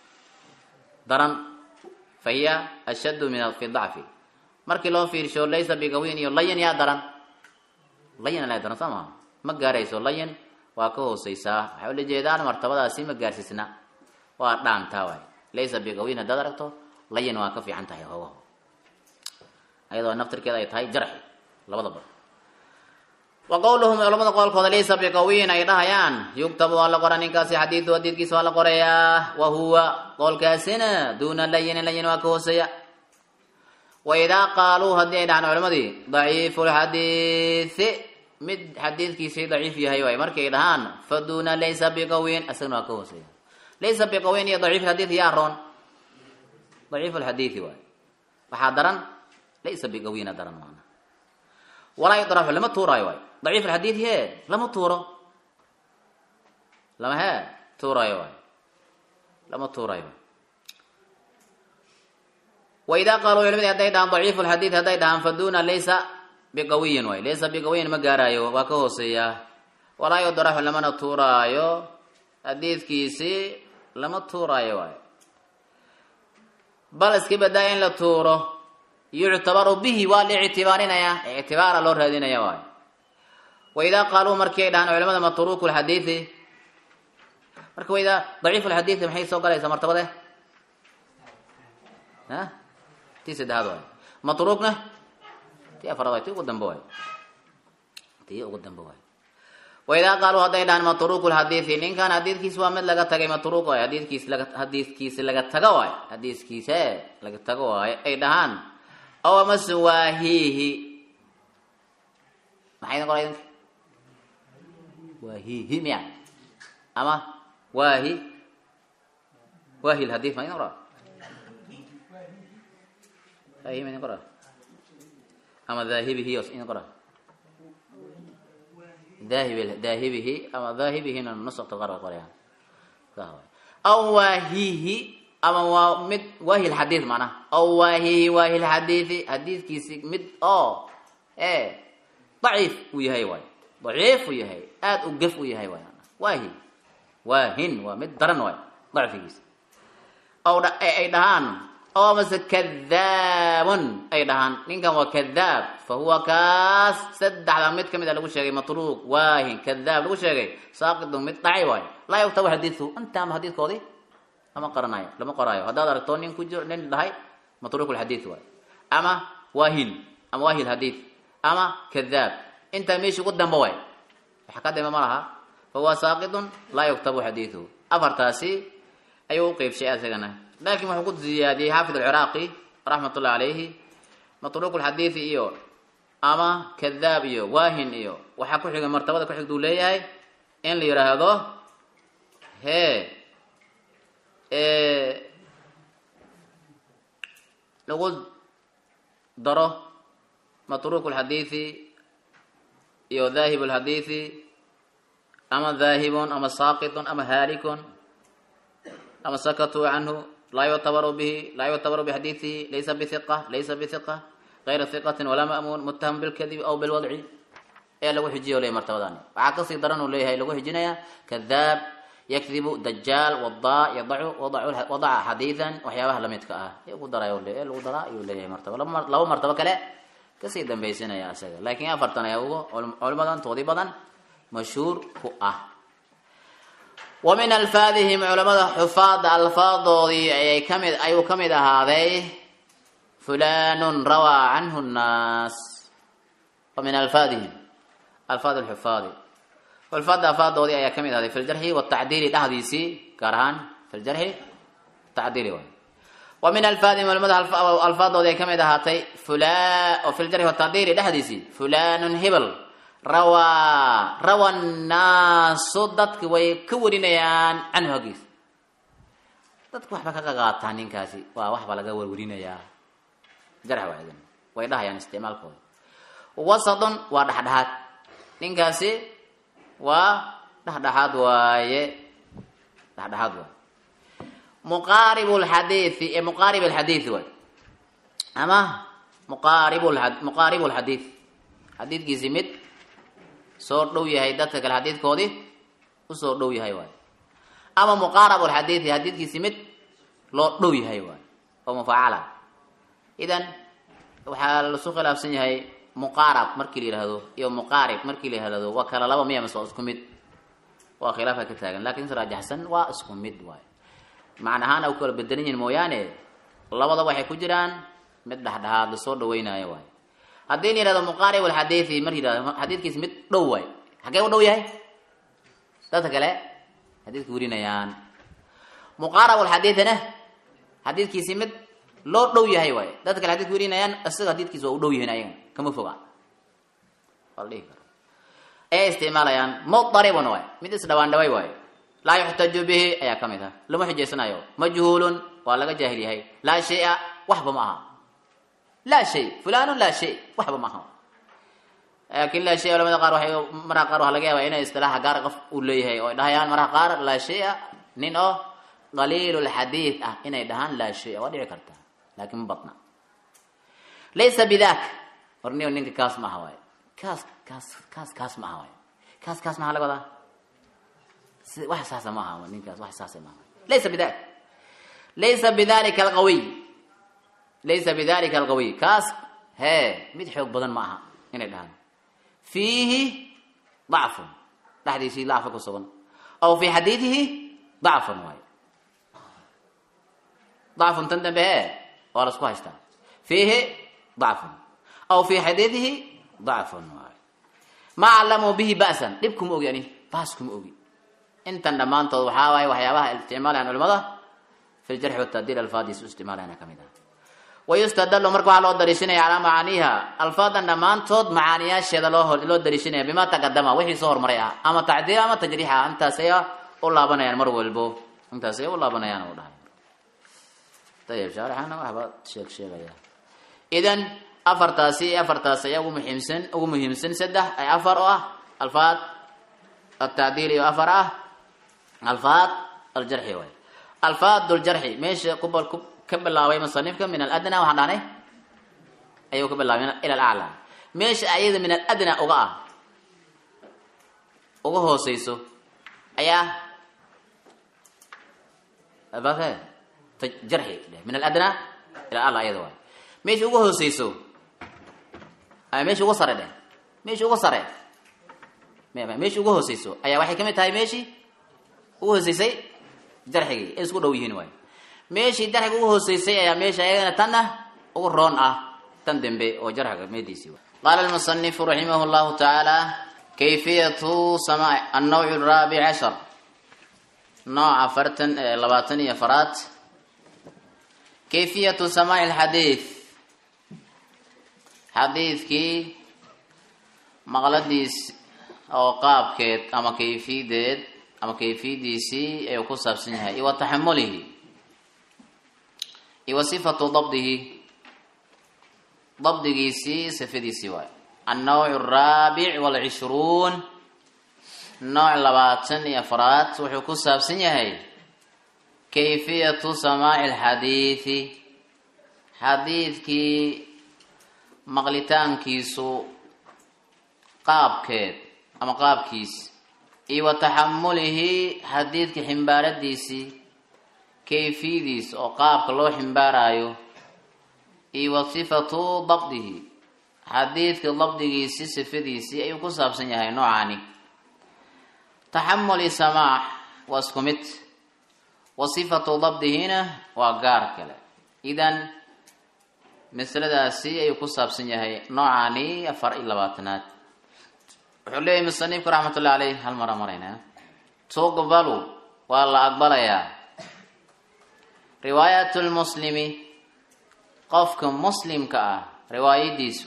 daran fa hiya ashaddu min fi dacfi markii loo fiirsho laysa biqawiyin iyo layin yaa daran layin alaa daran soo maha ma gaarayso layin waa ka hooseysaa waxay ula jeedaan martabadaasi ma gaarsiisna waa dhaantaa waay laysa biqawiyin haddaad aragto layin waa ka fiican tahay hoogaho ayadoo naftirkeeda ay tahay jarxi labadaba wa qawluhum culamada qowlkooda laysa biqawiyin ay dhahayaan yugtabu waa la qora ninkaasi xadiidu hadiidkiisa waa la qorayaa wa huwa qowlkaasina duuna layinin layin waa ka hooseeya wa idaa qaaluu haddii ay dhahaan culimadii daciifu lxadiidi mid xadiidkiisii daciif yahay waay markay dhahaan fa duuna laysa biqawiyin isagana waa ka hooseeya laysa biqawiyin iyo daciif xadiid yaa roon daciif lxadiidi waay waxaa daran laysa biqawiyina daran maana walaa yudraxu lama tuuraayo waay daciif alxadiid hee lama tuuro lama hee tuuraayo waay lama tuuraayo wa idaa qaaluu culimadi hadday dhahaan daciifu lxadiid hadday dhahaan fa duna laysa biqawiyin waay laysa biqawiyin ma gaaraayo waa ka hooseeyaa walaa yudraxu lamana tuuraayo xadiidkiisi lama tuuraayo waay bal iska badaa in la tuuro yuctabaru bihi waa la ictibaarinayaa ictibaara loo raadinaya waayo wa idaa qaaluu markii ay dhahaan culamada matruuku lxadiidi marka waidaa daciifu lxadiidi maxay soo galaysaa martabade a tii saddexaad waayo matruukna tii afaraad waay tii ugu dambe waayo tii ugu dambe waayo wa idaa qaaluu hadday dhahaan matruuku lxadiidi ninkan xadiidkiisi waa mid laga tagay matruuq waayo hadiidkiis laga xadiidkiisi laga tago waayo xadiiskiise laga tago waayo ay dhahaan aw amase waahiihi maxay idin qoray idinka waahiihi miya ama waahi waahi lhadiif ma idin qora waahi ma idin qora ama dhaahibihi os idin qora daahib daahibihi ama dhaahibihina nusakta qaar way qorayaan aw waahiihi ama waa mid waahi lxadiid macnaha aw waahihi waahi lxadiidi xadiidkiisi mid oo e daciif uu yahay waay daciif uu yahay aada u gef u yahay waay waahi waahin waa mid daran waay dacfigiisa aw ay dhahaan aw amase kadaabun ay dhahaan ninkan waa kadaab fa huwa kaas saddexda mid kamid a lagu sheegay matruuq waahin kadaab lagu sheegay saaqidun mid dhacay waay laa yugtabu xadiiduhu intaama xadiidkoodii lama qaranayo lama qoraayo haddaad aragto nin ku jiro nin dhahay matruuk lxadiid waay ama waahil ama waahil hadiid ama kadaab intaa meesha ugu damba waay waxa ka dambe ma laha fahuwa saaqidun laa yuktabu xadiiduhu afartaasi ayuu u qeybshay asagana laakin wuxuu ku ziyaadiyey xaafid alciraaqi raxmat ullahi calayhi matruuk lxadiidi iyo ama kadaab iyo waahin iyo waxaa ku xiga martabada ku xigta uu leeyahay in la yidhaahdo hee lagu daro matruuk lxadiidi iyo daahib lxadiidi ama daahibun ama saaqitun ama haalikun ama sakatuu canhu laa yuctabaru bihi laa yuctabaru bixadiidihi laysa bihiqa laysa bihiqa غayra hiqatin walaa ma'muun mutaham bilkadibi aw bilwadci ayaa lagu xijiya leeyahy martabadani waxaa kasii daran uu leeyahay lagu xijinaya kadaab yakdibu dajaal wadaa yadacu wadaca xadiidan waxyaabaha lamidka ah ugu daray le lagu daraa ayuu leeyahay martaba laba martabo kale kasii dambaysinaya isaga laakiin afartan ayaa ugu culimadan toodii badan mashhuur ku ah wa min alfaadihim culamada xufaada alfaadoodii ayay kamid ayuu kamid ahaaday fulanun rawaa canhu nnaas wa min alfaadihim alfaad lxufaadi xufaada alfaadoodii ayaa kamid ahaaday fi ljarxi watacdiili dhahdiisii gaar ahaan fi ljarxi tacdiili waay wa min alfaadihim culamada alfaadoodii ay kamid ahaatay fula oo fi ljarxi watacdiili dhexdiisii fulanun hebel rawaa rawa nnaasu dadki way ka warinayaan canhu haggiisa dadku waxba ka qaqaataa ninkaasi waa waxba laga warwarinayaa jarx waadan way dhahayaan isticmaalkooda wasadun waa dhexdhexaad ninkaasi waa dhexdhexaad waaye dhexdhexaad waaye muqaarib lxadiidi ee muqaarib alxadiidi waay ama muqaarib muqaarib lxadiid xadiidkiisi mid soo dhow yahay dadka kale xadiidkoodii usoo dhow yahay waay ama muqaarab lxadiidi xadiidkiisi mid loo dhow yahay waay oo mufaacala idan waxaa lasu khilaafsan yahay muqaarab markii la yihahdo iyo muqaarib markii la yihahdo waa kala laba miya mase waa isku mid waa khilaafa ka taagan lakin si raajaxsan waa isku mid waay macna ahaan a kala bedelan yihin mooyaane labada waxay ku jiraan mid dhexdhexaad lasoo dhaweynayo waay haddii la yihahdo muqaarib alxadiidi mar yihahdo xadiidkiisi mid dhow waay xagee u dhow yahay dadka kale xadiidka warinayaan muqaarab alxadiidina xadiidkiisi mid loo dhow yahay waay dadka kale xadidka warinayaan isaga xadiidkiisa waa u dhow yihiin ayaga kama foga waa la dhihi karo ee isticmaalayaan mudaribun waay mid isdhawaan dhaway waayo laa yuxtaju bihi ayaa ka mid ah lama xujaysanayo majhuulun waa laga jaahil yahay laa shaya waxba ma aha laa shay fulanun laa shay waxba ma aha laakin laa shay culamada qaar waxay maraha qaar waxaa laga yaaba inay istilaaxa gaar qof uu leeyahay oo ay dhahayaan maraha qaar laa shaya nin oo qaliilulxadiid ah inay dhahaan laa shaya waa dhici karta lakin ma badna laysa bidak warniyo ninka kaas ma aha waay kaas kaas kaas kaas ma aha waay kaas kaas maxaa laga wadaa si wax saasa ma aha ninkaas wax saasa ma aha laysa bidak laysa bidalika alqawiy laysa bidalika alqawiy kaas hee mid xoog badan ma aha inay dhahaan fiihi dacfun dhexdiisii dacfa ku sugan aw fi xadiidihi dacfun waay dacfun tan dambe hee waa la isku haystaa fiihi dacfun aw fi xadiidihi dacfun waay ma callamuu bihi ba'san dhib kuma ogi ani baas kuma ogi intan dhammaantood waxaa waaye waxyaabaha isticmaalayan culimada fi ljarxi watadiil alfaadiis u isticmaalayana ka mid ah wayustadallu marka waxaa loo dariishanaya calaa macaaniiha alfaadan dhammaantood macaaniyaasheeda loo loo dariishanaya bima taqadama wixii soo hormaray ah ama tacdiil ama tajriix ah intaasaya u laabanayaan mar walbo intaasaya u laabanayaan u dhahay ayib shaarixana waxba sheeg sheegaya idan afartaasi afartaas ayaa ugu muhiimsan ugu muhiimsan saddex ay afar oo ah alfaad altacdiil iyo afar ah alfaad aljarxi waay alfaad ljarxi meesha kubal ku ka bilaabay musanifka min aladna waxaan dhahnay ayuu ka bilaabay ila alaclaa meesha ayada min aladna uga ah uga hooseyso ayaa bake jarxi min aladna ila ala ayada waay meesha uga hooseyso meesha uga sare dheh meesha uga sare meesha uga hooseyso ayaa waxay kamid tahay meeshii uga hooseysay jarxigii ay isku dhow yihiin waay meeshii jarxiga uga hooseysay ayaa meesha ayagana tanna uga roon ah tan dambe oo jarxiga meediisii qaala almusanifu raximah llahu tacaala kayfiyatu sama annawc araabic cashar nooca afartan labaatan iyo afaraad kayfiyatu samaaci alxadiid xadiidkii maqladiis oo qaabkeed ama kayfiyadeed ama kayfiyadiisii ayuu ku saabsan yahay iyo wa taxamulihi iyo wa sifatu dabdihi dabdigiisii sifadiisii waay annawc araabic walcishruun nooc labaatan iyo afraad wuxuu ku saabsan yahay kayfiyatu samaaci alxadiidi xadiidkii maqlitaankiisu qaabkeed ama qaabkiis iyo wa taxamulihi xadiidka ximbaaradiisii kayfiyadiis oo qaabka loo ximbaarayo iyo wa sifatu dabdihi xadiidka dabdigiisii sifadiisii ayuu ku saabsan yahay noocani taxamuli samaax waa isku mid wa sifatu dabdihina waa gaar kale idan masaladaasi ayuu ku saabsan yahay noocani afar iyo labaatanaad wuxuu leeyahy musanifku raxmatullahi caleyh hal mara marayna tuqbalu waa la aqbalayaa riwaayat lmuslimi qofka muslimka ah riwaayadiisu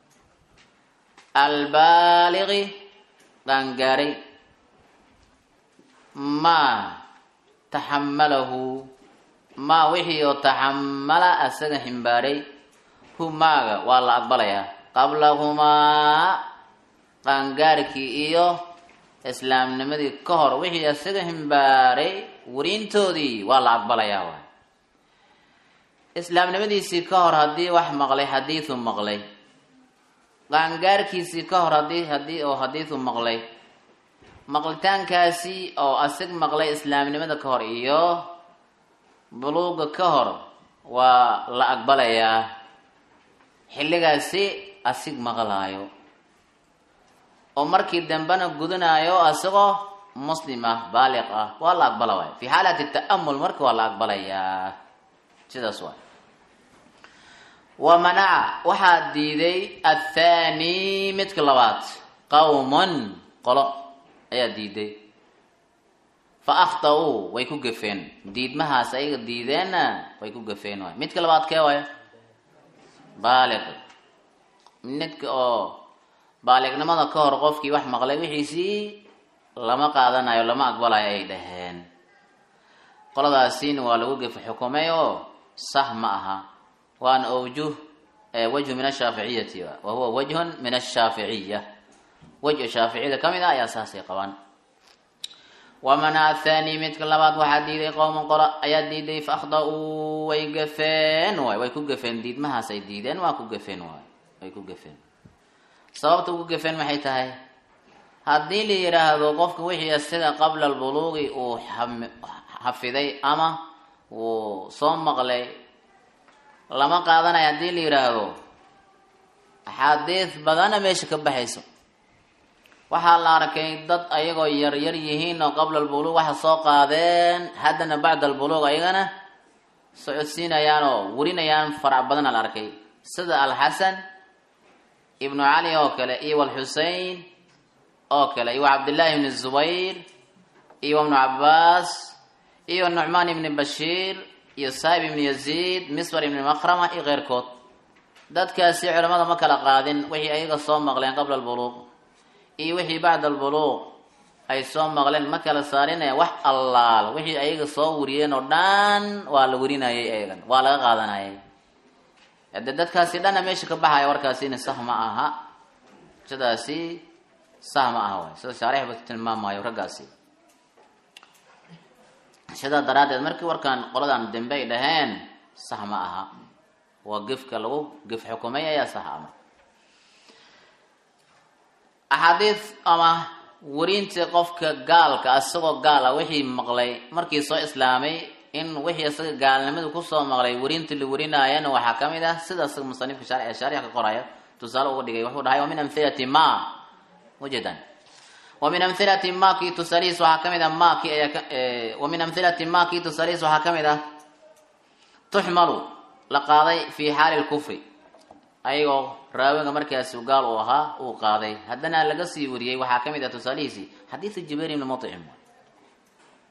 albaaligi qangaaray maa taxamalahu maa wixii oo taxamala asaga ximbaaray hu maaga waa la aqbalayaa qablahumaa qaangaarkii iyo islaamnimadii ka hor wixii asaga ximbaaray werintoodii waa la aqbalayaa waay islaamnimadiisii ka hor haddii wax maqlay xadiidu maqlay qaangaarkiisii ka hor hadii hadii oo xadiidu maqlay maqlitaankaasi oo asig maqlay islaamnimada ka hor iyo buluuga ka hor waa la aqbalayaa xilligaasi asig maqlaayo oo markii dambena gudanayo asagoo muslim ah baaliq ah waa la aqbala waay fi xaalati ta'amul marka waa la aqbalayaa sidaas waay wa manaca waxaa diiday athani midka labaad qawman qolo ayaa diiday fa akhta-uu way ku gafeen diidmahaas ayaga diideenna way ku gafeen waay midka labaad kee waay baaliq midka oo baaliqnimada ka hor qofkii wax maqlay wixiisii lama qaadanayo lama aqbalayo ay dhaheen qoladaasiina waa lagu gefa xukumay oo sah ma aha waana awjuh wajhu min ashaaficiyati wa huwa wajhun min ashaaficiya wejha shaaficiyada ka mid ah ayaa saasay qabaan wamana athani midka labaad waxaa diiday qowman qolo ayaa diiday fa akhda-uu way gafeen waay way ku gafeen diidmahaas ay diideen waa ku gafeen waay way ku gafeen sababta ugu gafeen maxay tahay haddii la yidhaahdo qofka wixii isaga qabla albuluuqi uu xafiday ama uu soo maqlay lama qaadanayo haddii la yidhaahdo axaadiis badana meesha ka baxayso waxaa la arkay dad ayagoo yar yar yihiin oo qabla albuluuq waxa soo qaadeen haddana bacda albuluuq ayagana socodsiinayaan oo warinayaan farac badana la arkay sida alxasan ibnu cali oo kale iyo walxusein oo kale iyo cabdillaahi ibni zubayr iyo ibnu cabaas iyo nucmaan ibni bashiir iyo saahib ibni yaziid miswar ibni makrama iyo keyrkood dadkaasi culamada ma kala qaadin wixii ayaga soo maqleen qabla albuluuq iyo wixii bacda albuluuq ay soo maqleen ma kala saarinaya wax allaal wixii ayaga soo wariyeen oo dhan waa la warinayay ayagan waa laga qaadanayay hade dadkaasi dhanna meesha ka baxaya warkaasina sah ma aha sidaasi sah ma aha waay sida shaarixba tilmaamayo raggaasi sidaa daraaddeed markii warkaan qoladan dambe ay dhaheen sah ma aha waa gefka lagu gef xukumay ayaa sah ama axaadiis ama warinta qofka gaalka isagoo gaal ah wixii maqlay markii soo islaamay in wixii isaga gaalnimadu kusoo maqlay warinta la warinaayana waxaa ka mid ah sida isaga musanifka shaaric shaarixa ka qoraya tusaale uga dhigay wuxuu dhahay wa min amhilati ma wajadan wa min amhilati ma kii tusaalihiis waxaa ka mid ah ma ki ayaa wa min amhilati ma kii tusaalihiis waxaa ka mid ah tuxmalu la qaaday fi xaali lkufri ayagoo raawiga markaasi gaal uu ahaa uu qaaday haddana laga sii wariyey waxaa ka mid ah tusaalihiisii xadiidu jibayr ibni mucim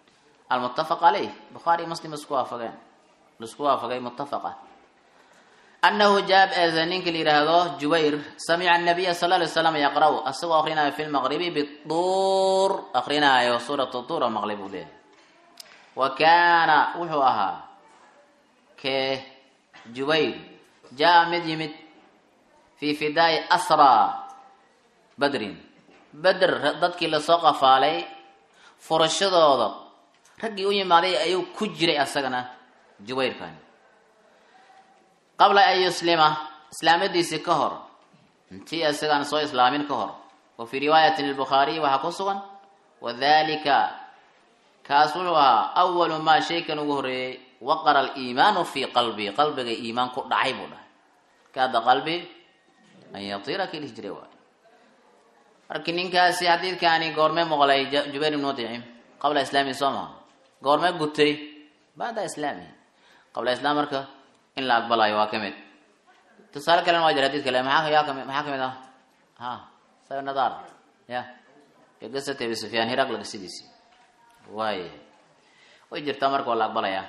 almuttafaq caleyh bukhaari muslim isku waafageen laisku waafagay muttafaqa anahu jaab eeze ninka la yidhaahdo jubayr samica nabiya sal lay slam yaqra' asagoo akrinaayo fi lmaqribi bituur akrinaayo suurat tuur oo maqlay buu leeyahy wa kaana wuxuu ahaa kee jubayr jaa mid yimid fii fidaai asraa badrin beder dadkii lasoo qafaalay furashadooda raggii u yimaaday ayuu ku jiray asagana jubayrkan qabla an yuslima islaamadiisii ka hor intii isagaan soo islaamin ka hor wa fii riwaayatin lbukhaariyi waxaa ku sugan wadalika kaas wuxuu ahaa awalu maa shaykan ugu horreeyey waqara aliimaanu fii qalbii qalbiga iimaan ku dhacay buu dhahay kaada qalbi an yatiira kii dhihi jiray waay markii ninkaasi xadiidkaani goorme maqlay jubayr ibn mudcim qabla islaami soo maha goorme gutay bacda islaamihi qabla islaam marka in la aqbalayo waa kamid tusaale kalena waa jira hadid kale maxaa yaa kami maxaa kamid ah ha sayo nadar ya qisata abi sufyaan hiraqla qisadiisi waay way jirtaa marka waa la aqbalayaa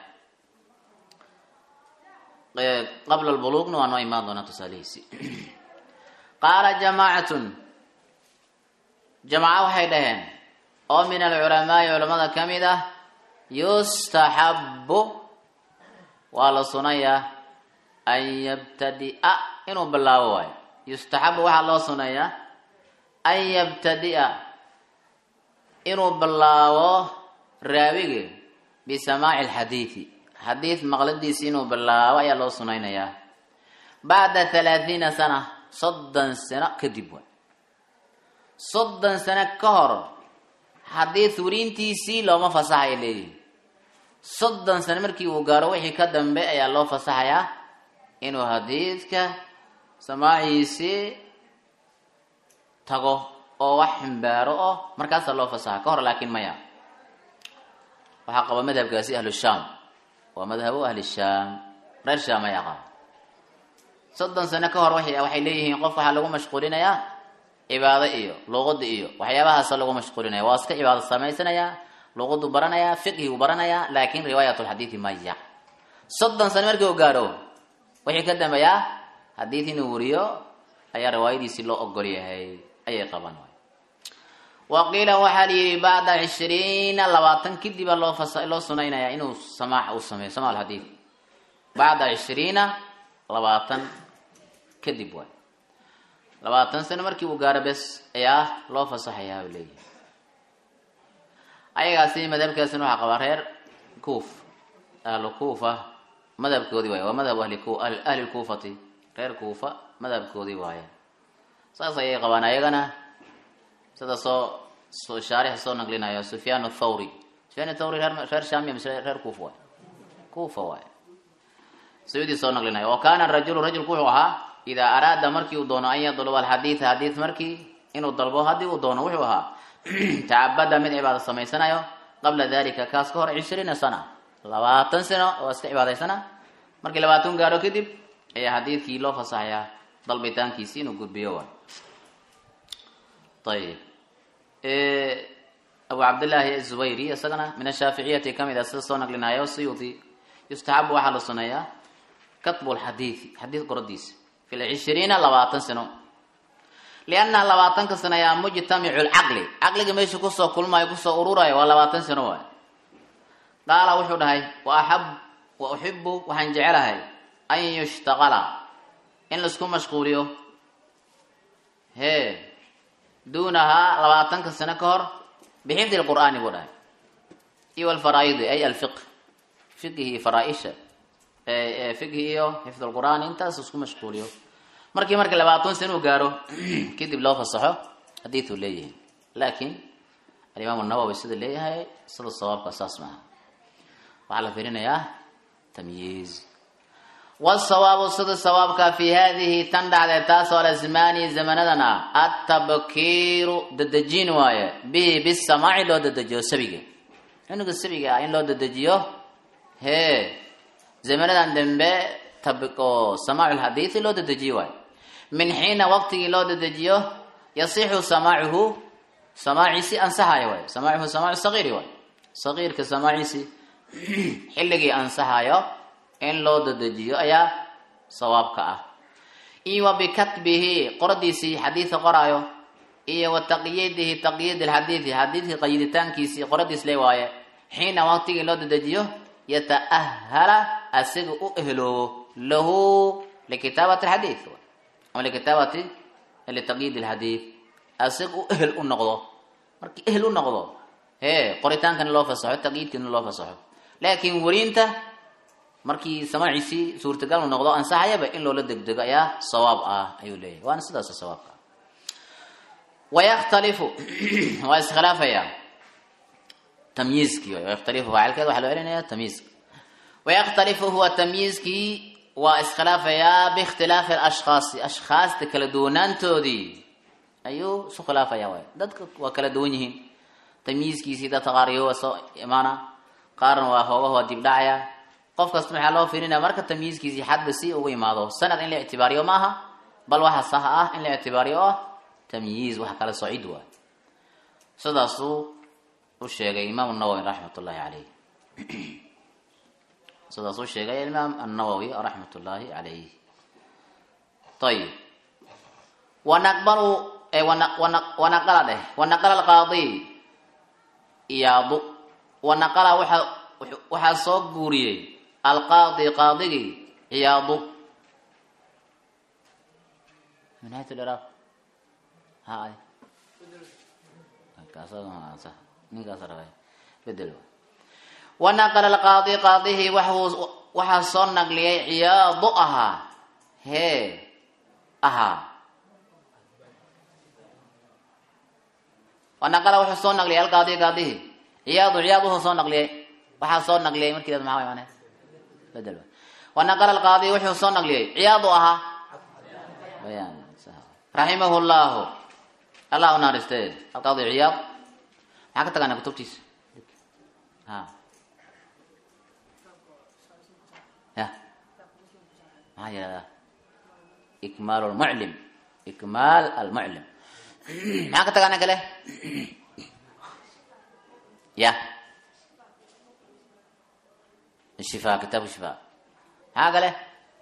qabla albuluugna waa noo imaan doonaa tusaalihiisi qaala jamaacatun jamaca waxay dhaheen oo min alculamaai culamada ka mid ah yustaxabu waa la sunayaa an yabtadia inuu bilaabo waayo yustaxabu waxaa loo sunayaa an yabtadia inuu bilaabo raawige bisamaaci alxadiidi xadiid maqladiisi inuu bilaabo ayaa loo sunaynayaa bacda halaathiina sana soddon sano kadib waay soddon sano ka hor xadiid werintiisii looma fasaxaya leeyihi soddon sano markii uu gaaro wixii ka dambe ayaa loo fasaxayaa inuu xadiidka samaaciisii tago oo wax ximbaaro oo markaasaa loo fasaxa ka hor laakiin maya waxaa qaba madhabkaasi ahlu shaam waa madhabu ahli shaam reer shaam ayaa qaba soddon sano ka hor waxay leeyihiin qof waxaa lagu mashquulinayaa cibaado iyo luqada iyo waxyaabahaasa lagu mashquulinaya waa iska cibaado samaysanaya luqadu baranaya fiqhigu baranaya laakin riwaayat lxadiidi maya soddon sano markii u gaaro wixii ka dambeeyaa xadiid inuu wariyo ayaa riwaayadiisii loo ogol yahay ayay qaban wa qiila waxaa la yihi bacda cishriina labaatan kadiba loo fas loo sunaynaya inuu samaac uu sameeyo sama alxadiid bacda cishriina labaatan kadib waay labaatan sano markii uu gaaro bes ayaa loo fasaxayaa u leeyahay ayagaasi madhabkaasina waxaa qabaa reer kuuf ahlu kuufa madhabkoodii waaye waa madhabu ahli ku ahli lkuufati reer kuufa madhabkoodii waaye saas ayay qabaan ayagana sida soo soo shaarix soo naglinayo sufyaan athawri sufyaan athawri reer reer shaamiya mise reer kuufa waaye kuufa waaye sayudii soo naglinayo wa kaana rajulu rajulku wuxuu ahaa idaa araada markii uu doono an yadluba alxadiida xadiid markii inuu dalbo haddii uu doono wuxuu ahaa tacabada mid cibaado samaysanayo qabla dalika kaas ka hor cishriina sana labaatan sano oo iska cibaadaysana markii labaatan gaaro kadib ayaa xadiidkii loo fasaxayaa dalbitaankiisi inuu gudbiyo waay ayib abu cabdillaahi azubayri isagana min ashaaficiyati kamid a sida soo naglinayo siyuudi yustaxabu waxaa la suneeyaa katbu lxadiidi xadiid qoradiisa fi lcishriina labaatan sano liannaha labaatanka sano ayaa mujtamicu lcaqli caqliga meesha kusoo kulmayo kusoo ururayo waa labaatan sano waay qaala wuxuu dhahay waaab wa uxibu waxaan jecelahay an yushtaqala in laisku mashquuliyo hee duunahaa labaatanka sano ka hor bixifdi lqur'aani buu dhahay iyo alfaraaidi ay alfiq fiqhi iyo faraaisha fiqhi iyo xifd lqur'aan intaas isku mashquuliyo markii marka labaatan sano uu gaaro kadib loo fasaxo xadiiuu leeyahay laakiin alimaam nawowi sida leeyahay sida sawaabka saas maaha waxaa la firinayaa tamyiiz wsawaabu sida sawaabka fi hadihi tan dhacdee taasoo alasmaani zamanadan ah atabkiiru dadejin waaye bihi bisamaaci loo dadejiyo sabiga cunuga sabiga ah in loo dadejiyo hee zamanadan dambe oo samaacu lxadiidi loo dadejiyo waayo min xiina waqtigii loo dadejiyo yasixu samaacuhu samaaciisi ansaxayo waay samaacuhu samaacu sagiiri waay sagiirka samaaciisi xilligii ansaxayo in loo dadejiyo ayaa sawaabka ah iyo wa bikatbihi qoradiisii xadiidka qoraayo iyo wa taqyiidihi taqyiid alxadiidi xadiidka qayiditaankiisii qoradiis le waaye xiina waqtigii loo dedejiyo yata'ahala asiga u ehloobo lahu likitaabati alxadiid ama likitaabati litaqyiid alxadiid asiga u ehel u noqdo markii ehel u noqdo hee qoritaankana loo fasaxo taqyiidkana loo fasaxo laakiin werinta markii samaaciisii suurtagal u noqdo ansaxayaba in loola degdego ayaa sawaab ah ayuu leeyahay waana sidaas sawaabka wayakhtalifu waa iskhilaafaya tamyiizkii wayakhtalifu faacilkeeda waxaa loo celinaya tamyiizka wayakhtalifu huwa tamyiizkii waa iskhilaafayaa biikhtilaafi alashkhaasi ashkhaasta kala duwanaantoodii ayuu isu khilaafaya waay dadka waa kala duwan yihiin tamyiizkiisii dadka qaar iyo waa soo imaana qaarna waa hoogaha waa dibdhacaya qof kasta maxaa loo fiirinaya marka tamyiizkiisii xadba si ugu imaado sanad in la ictibaariyo ma aha bal waxa sax ah in la ictibaariyo ah tamyiiz waxa kala socid waay sidaasuu u sheegay imaam nawowi raxmat ullaahi caleyh sidaasuu sheegay imaam annawowi raxmat ullaahi caleyh ayib wanaqbalu wanaqala dheh wanaqala alqaadi iyaadu wanaqala waxa waxaa soo guuriyey alqaadi qaadigii ciyaadu minhayt liraaq hay ninkaas rabay bedel wanaqala alqaadi qaadihii waxuu waxaa soo naqliyay ciyaadu ahaa hee ahaa wanaqala wuxuu soo naqliyay alqaadi qaadihii ciyaadu ciyaad wuxuu soo naqliyay waxaa soo naqliyay markii dad maxaa imaanay bedel wanaqala alqaadi wuxuu soo naqliyay ciyaadu ahaa bayaan raximahu llahu allah u naaristee alqaadi ciyaad maxaa ka tagaana kutubtiisa ha ya maxaa yihahdaa ikmaal lmuclim ikmaal almuclim maxaa ka tagaana kale ya shifa kitaabu shifa maxaa kale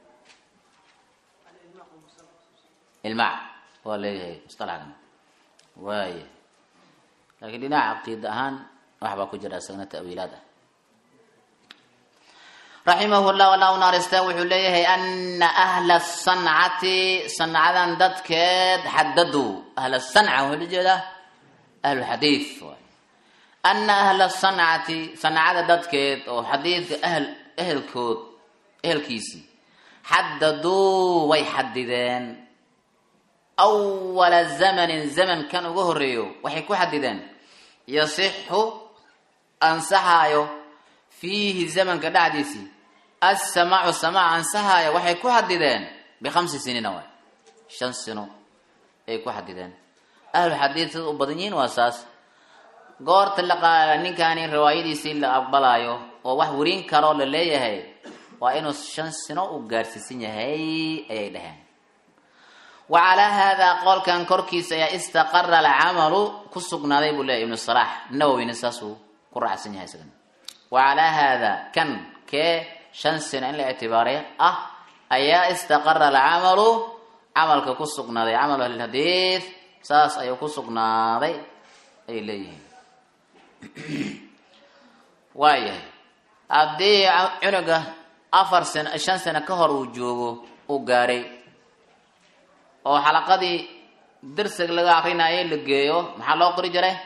ilmac waa leeyahay musalaxkan waaya laakiin dhinaca caqiida ahaan waxbaa ku jira isagna ta'wiilaad ah raximahu llah allah u naarista wuxuu leeyahay ana ahla sancati sancadan dadkeed xadadu ahla sanca wuxuu la jeedaa ahlulxadiid waay ana ahla sancati sancada dadkeed oo xadiidka ahl ehelkood ehelkiisii xadaduu way xadideen awala zamanin zamankan uga horeeyo waxay ku xadideen yasixu ansaxaayo fiihi zamanka dhexdiisii assamaacu samaac ansaxaayo waxay ku xadideen bikhamsi siniina waay shan sino ay ku xadideen ahlu xadiid sida u badan yihiin waa saas goorta la ninkaani riwaayadiisii la aqbalaayo oo wax werin karoo la leeyahay waa inuu shan sino u gaarsiisan yahay ayay dhaheen wa calaa haadaa qowlkan korkiisa ayaa istaqara alcamalu ku sugnaaday buu leeyahy ibnu salaax nawowina saasuu ku raacsan yahay isagana wa calaa haadaa kan kee shan sino in la ictibaariy ah ayaa istaqara alcamalu camalka ku sugnaaday camalu ahlilxadiid saas ayuu ku sugnaaday ay leeyihiin waayahay haddii cunuga afar sano shan sano ka hor uu joogo uu gaaray oo xalaqadii darsiga laga akrinayay la geeyo maxaa loo qori jiray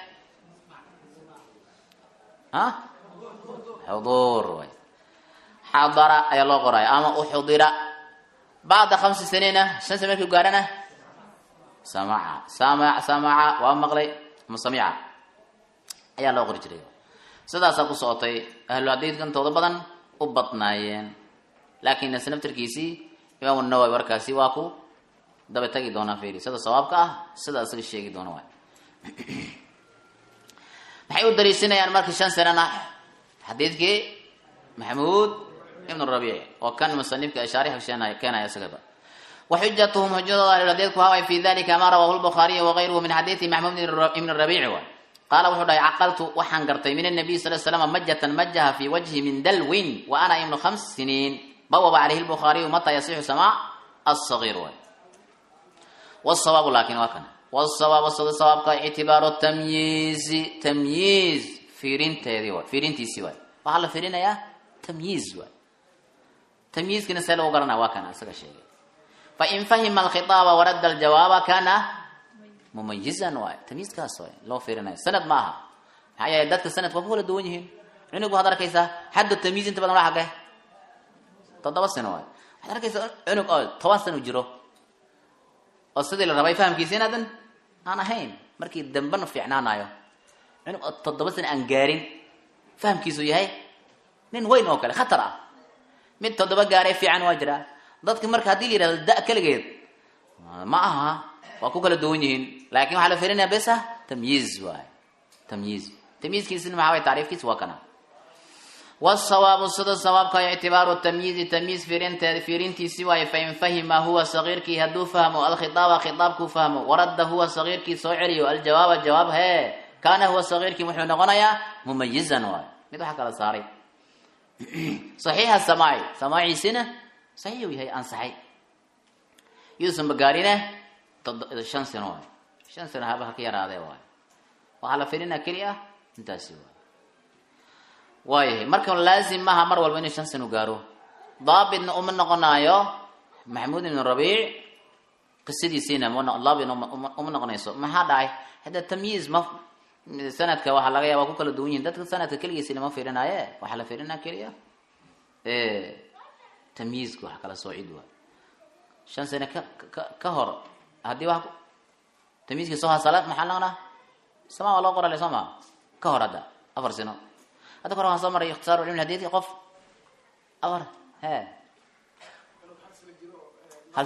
ha xuduur way xadara ayaa loo qoraya ama uxudira bacda khamsi saniina shan sano markii gaarana samaca sama samaca waa maqlay ama samica ayaa loo qori jiray sidaasaa ku socotay ahlu xadiidka intooda badan u badnaayeen laakiin snaftarkiisii imaam nawowi warkaasi waa ku daba tagi doonaa firi sida sawaabka ah sida isaga sheegi doona waay maxay u dariisinayaan markii shan sanana xadiidkii maxamuud ibn rabiic oo kan musanifka shaarix keenaya isagaba waxujatuhum xujadooda ahlulxadiidku haway fi dalika ma rawahu lbukhaariyu wagayruhu min xadiidi maxmuud ibn rabiici waay qaala wuxuu dhahay caqaltu waxaan gartay min anabiy sal slam majatan majaha fi wajhi min dalwin wa ana ibnu khams siniin bawaba calayhi lbukhaariyu mata yasixu samaac assagiir waay wasawaabu laakin waa kana wasawaabu sida sawaabka ictibaaru tamyiizi tamyiiz fiirinteedii waay fiirintiisii waay waxaa la fiirinayaa tamyiiz waay tamyiizkina see lagu garanaya waa kana isaga sheegay fain fahima alkhitaaba waradda aljawaaba kana mumayizan waay tamyiizkaas waay loo fiirinayo sanad ma aha maxaa yeelay dadka sanadka waa ku kala duwan yihiin cunug waxaad arkaysaa xaddu tamyiiz inta badan waa xagee toddoba sano waay waxaad arkaysaa cunug oo toban sano jiro oo sidii la rabay fahamkiisa inaadan aan ahayn markii dambena fiicnaanayo cunug oo toddoba sano aan gaarin fahamkiisu yahay nin weyn oo kale khatar ah mid toddoba gaaray fiican waa jiraa dadki marka haddii la yihahdo da keligeed ma aha waa ku kala duwan yihiin laakin waxaa la firinaya besa tamyiiz waay tamyiiz tamyiizkiisina maxaa way tacriifkiisa waa kana wasawaabu sida sawaabka ictibaaru tamyiizi tamyiiz fiirinteed fiirintiisi waaye fain fahima huwa sagiirkii hadduu fahmo alkhitaaba khitaabkuu fahmo waradda huwa sagiirkii soo celiyo aljawaaba jawaab hee kaana huwa sagiirkii wuxuu noqonayaa mumayizan waay mid waxa kala saaray saxiixa samaaci samaaciisina saxiix uu yahay ansaxay yuusan bagaarine shan sano waay shan sano haba haka yaraadee waay waxaa la firinaa keli ah intaasi waay waayahay marka laazim maaha mar walba inuu shan sano gaaro daabitna uma noqonaayo maxamuud ibn rabiic qisadiisiina daabit uma noqonayso maxaa dhacay hadda tamyiiz ma sanadka waxaa laga yaaba ku kala duwan yihin dadka sanadka keligiisina ma firinaaye waxaa la firinaa keliya tamyiizka wax kala soocid waay shan sano ka ka ka hor haddii wax tamyiizkii soo hasalaad maxaa noqonaa sama waa loo qorale soo maa ka hor hadda afar sano hadda kor waxaan soo maray ikhtisaaru cilmi hadidki qof afar he hal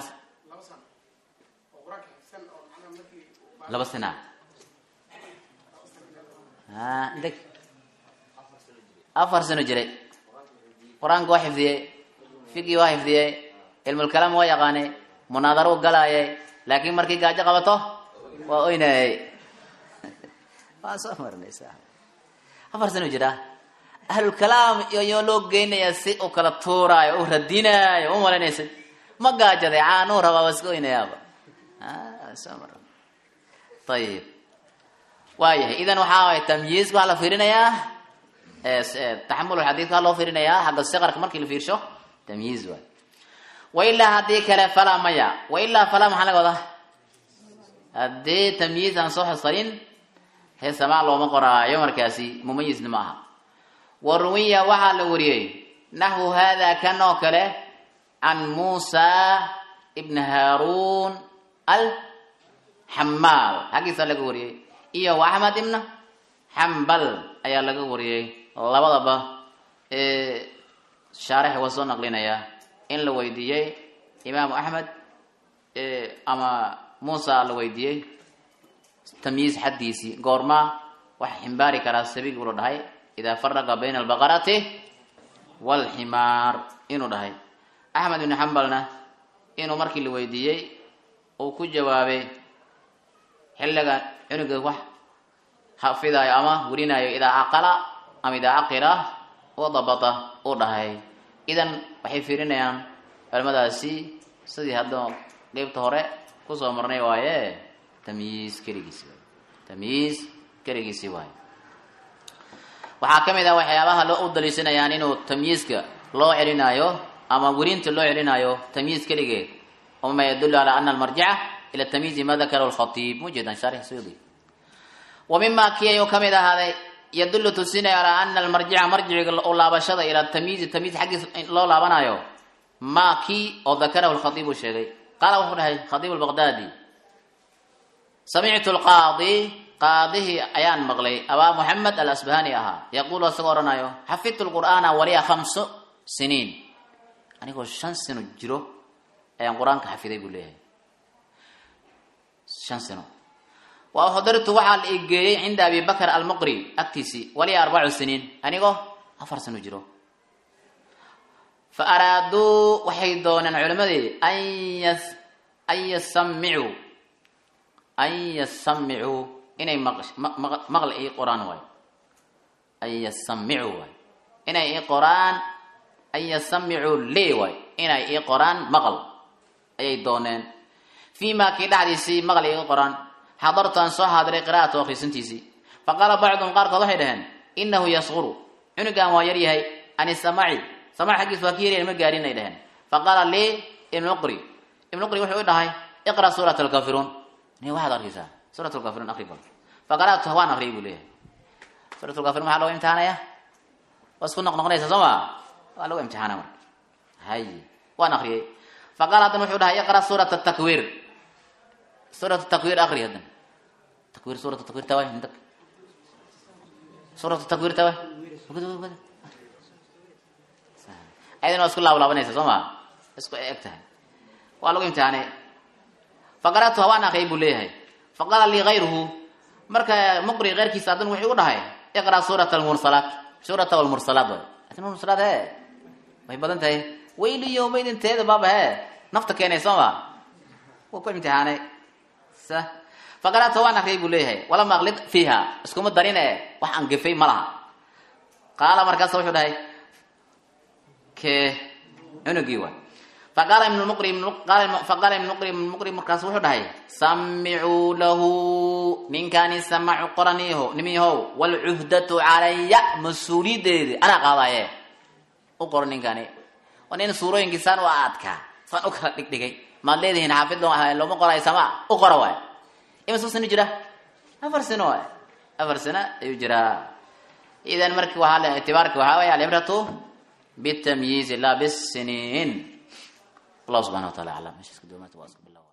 laba sana a integ afar sano jiray qur-aanka waa xifdiyey figii waa xifdiyey cilmulkalaam waa yaqaanay munaadaro u galaayay laakiin markii gaajo qabato waa oynayay waa soo marnaysa afar sano jira ahlulkalaam iyo loo geynayaa si u kala tuuraayo u radinaayo u malaynaysay ma gaajaday caanuu rabaa waa iska oynayaaba soo mar ayib waayahay idan waxaa waay tamyiizka waxaa la fiirinayaa taxamul xadiidka waxaa loo fiirinayaa xagga siqarka markii la fiirsho tamyiiz waay wailaa haddii kale falaa maya wailaa falaa maxaa laga wadaa haddii tamyiiz aan soo xasarin hee samaa looma qoraayo markaasi mumayizna ma aha wa ruwiya waxaa la wariyey naxwu hada kan oo kale can muusa ibn haarun alxamaal xaggiisa laga wariyey iyo wa axmed ibna xambal ayaa laga wariyey labadaba shaarix waa soo naqlinaya in la weydiiyey imaamu axmed ama muusa la weydiiyey tamyiiz xaddiisii goorma waxa ximbaari karaa sabiig ula dhahay idaa faraqa bayna albaqarati waalximaar inuu dhahay axmed ibni xambalna inuu markii la weydiiyey uu ku jawaabay xilliga cunuga wax xafidaayo ama werinayo idaa caqala ama idaa caqila wadabata uu dhahay idan waxay fiirinayaan culimadaasi sidii hadda qeybta hore kusoo marnay waaye tamyiiz keligiisi waay tamyiiz keligiisi waaye waxaa ka mid ah waxyaabaha loo u daliishanayaan inuu tamyiizka loo celinaayo ama werinta loo celinaayo tamyiiz keligeed wama yadulu calaa ana almarjica ila tamyiizi ma dakarahu lkhatiib mujeedan sharix suyudi wa mima kii ayuu kamid ahaaday yadulu tusinaya calaa ana almarjica marjiciga u laabashada ila tamyiizi tamyiiz xaggiis loo laabanayo ma kii oo dakarahu lkhatiib uu sheegay qaala wuxuu dhahay khatiib albaqdaadi samictu lqaadi qaadihii ayaan maqlay abaa muxamed alasbahani ahaa yaquulu isagoo odhanayo xafidtu lqur'aana waliya khamsu siniin anigoo shan sano jiro ayaan qur-aanka xafiday buu leeyahay shan sano wa uxdirtu waxaa la igeeyey cinda abi bakr almuqri agtiisii waliya arbacu siniin anigoo afar sano jiro fa araaduu waxay dooneen culimadii an yas an yasamicuu an yasamicuu inay maqli ii qoraan waay an yasamicuu waay inay ii qoraan an yasamicuu lii way inay ii qoraan maqal ayay dooneen fii maa kii dhexdiisii maqal iiga qoraan xadartaan soo haadiray qira'atu akhrisintiisii faqaala bacduhum qaarkood waxay dhaheen inahu yasquru cunugan waa yar yahay an isamaci samac xaggiis waa ka yaryahay ma gaarin ay dhaheen faqaala lii ibnuqri ibnuqri wuxuu i dhahay iqra suurat alkafiruun ni waxaad arkaysaa suurat lkafiruun akri bal faqara'tuha waan akriyay buu leeyahay suurat lkafiruun maxaa looga imtixaanaya waa isku noqnoqonaysa soo ma waa lagu imtixaana marka hay waan akriyay faqaala haddana wuxuu dhahay iqra suurat takwiir suurat takwiir akri haddana takwiir suurat takwiir taway mintak suurat takwiir taway ayadana waa isku laablaabanaysa soo ma isku eg tahay waa lagu imtixaanay faqara'tuha waan akriyay buu leeyahay faqaala lii gayruhu marka muqri keyrkiisa haddana wuxuu u dhahay iqra suurat almursalaat suurata almursalaat way atin mursalaat he way badan tahay weyli yowmaydin teeda baaba he nafta keenay soo ma wuu ku imtixaanay sa faqara'tuha waan akriyay buu leeyahay walama aqlid fiiha iskuma darin e wax aan gefay ma laha qaala markaasa wuxuu dhahay ke cunugii waay faqaala ibn muqri faqaala ibn muqri ibn muqri markaas wuxuu dhahay samicuu lahu ninkaani samacu qoraniho nimihow walcuhdatu calaya mas-uuliyadeedi anaa qaadaye u qoro ninkani waa nin suurooyinkii saan u adkaa saan u kala dhigdhigay maad leedihiin xaafid looma qorayo sama u qora waay ima soo sano jira afar sano waay afar sano ayuu jiraa idan marki waaa itibaarki waxaa way alibratu bitamyiizi la bisiniin الله سبحانه وتعالى أعلم مش اسكت دومات واسكت بالله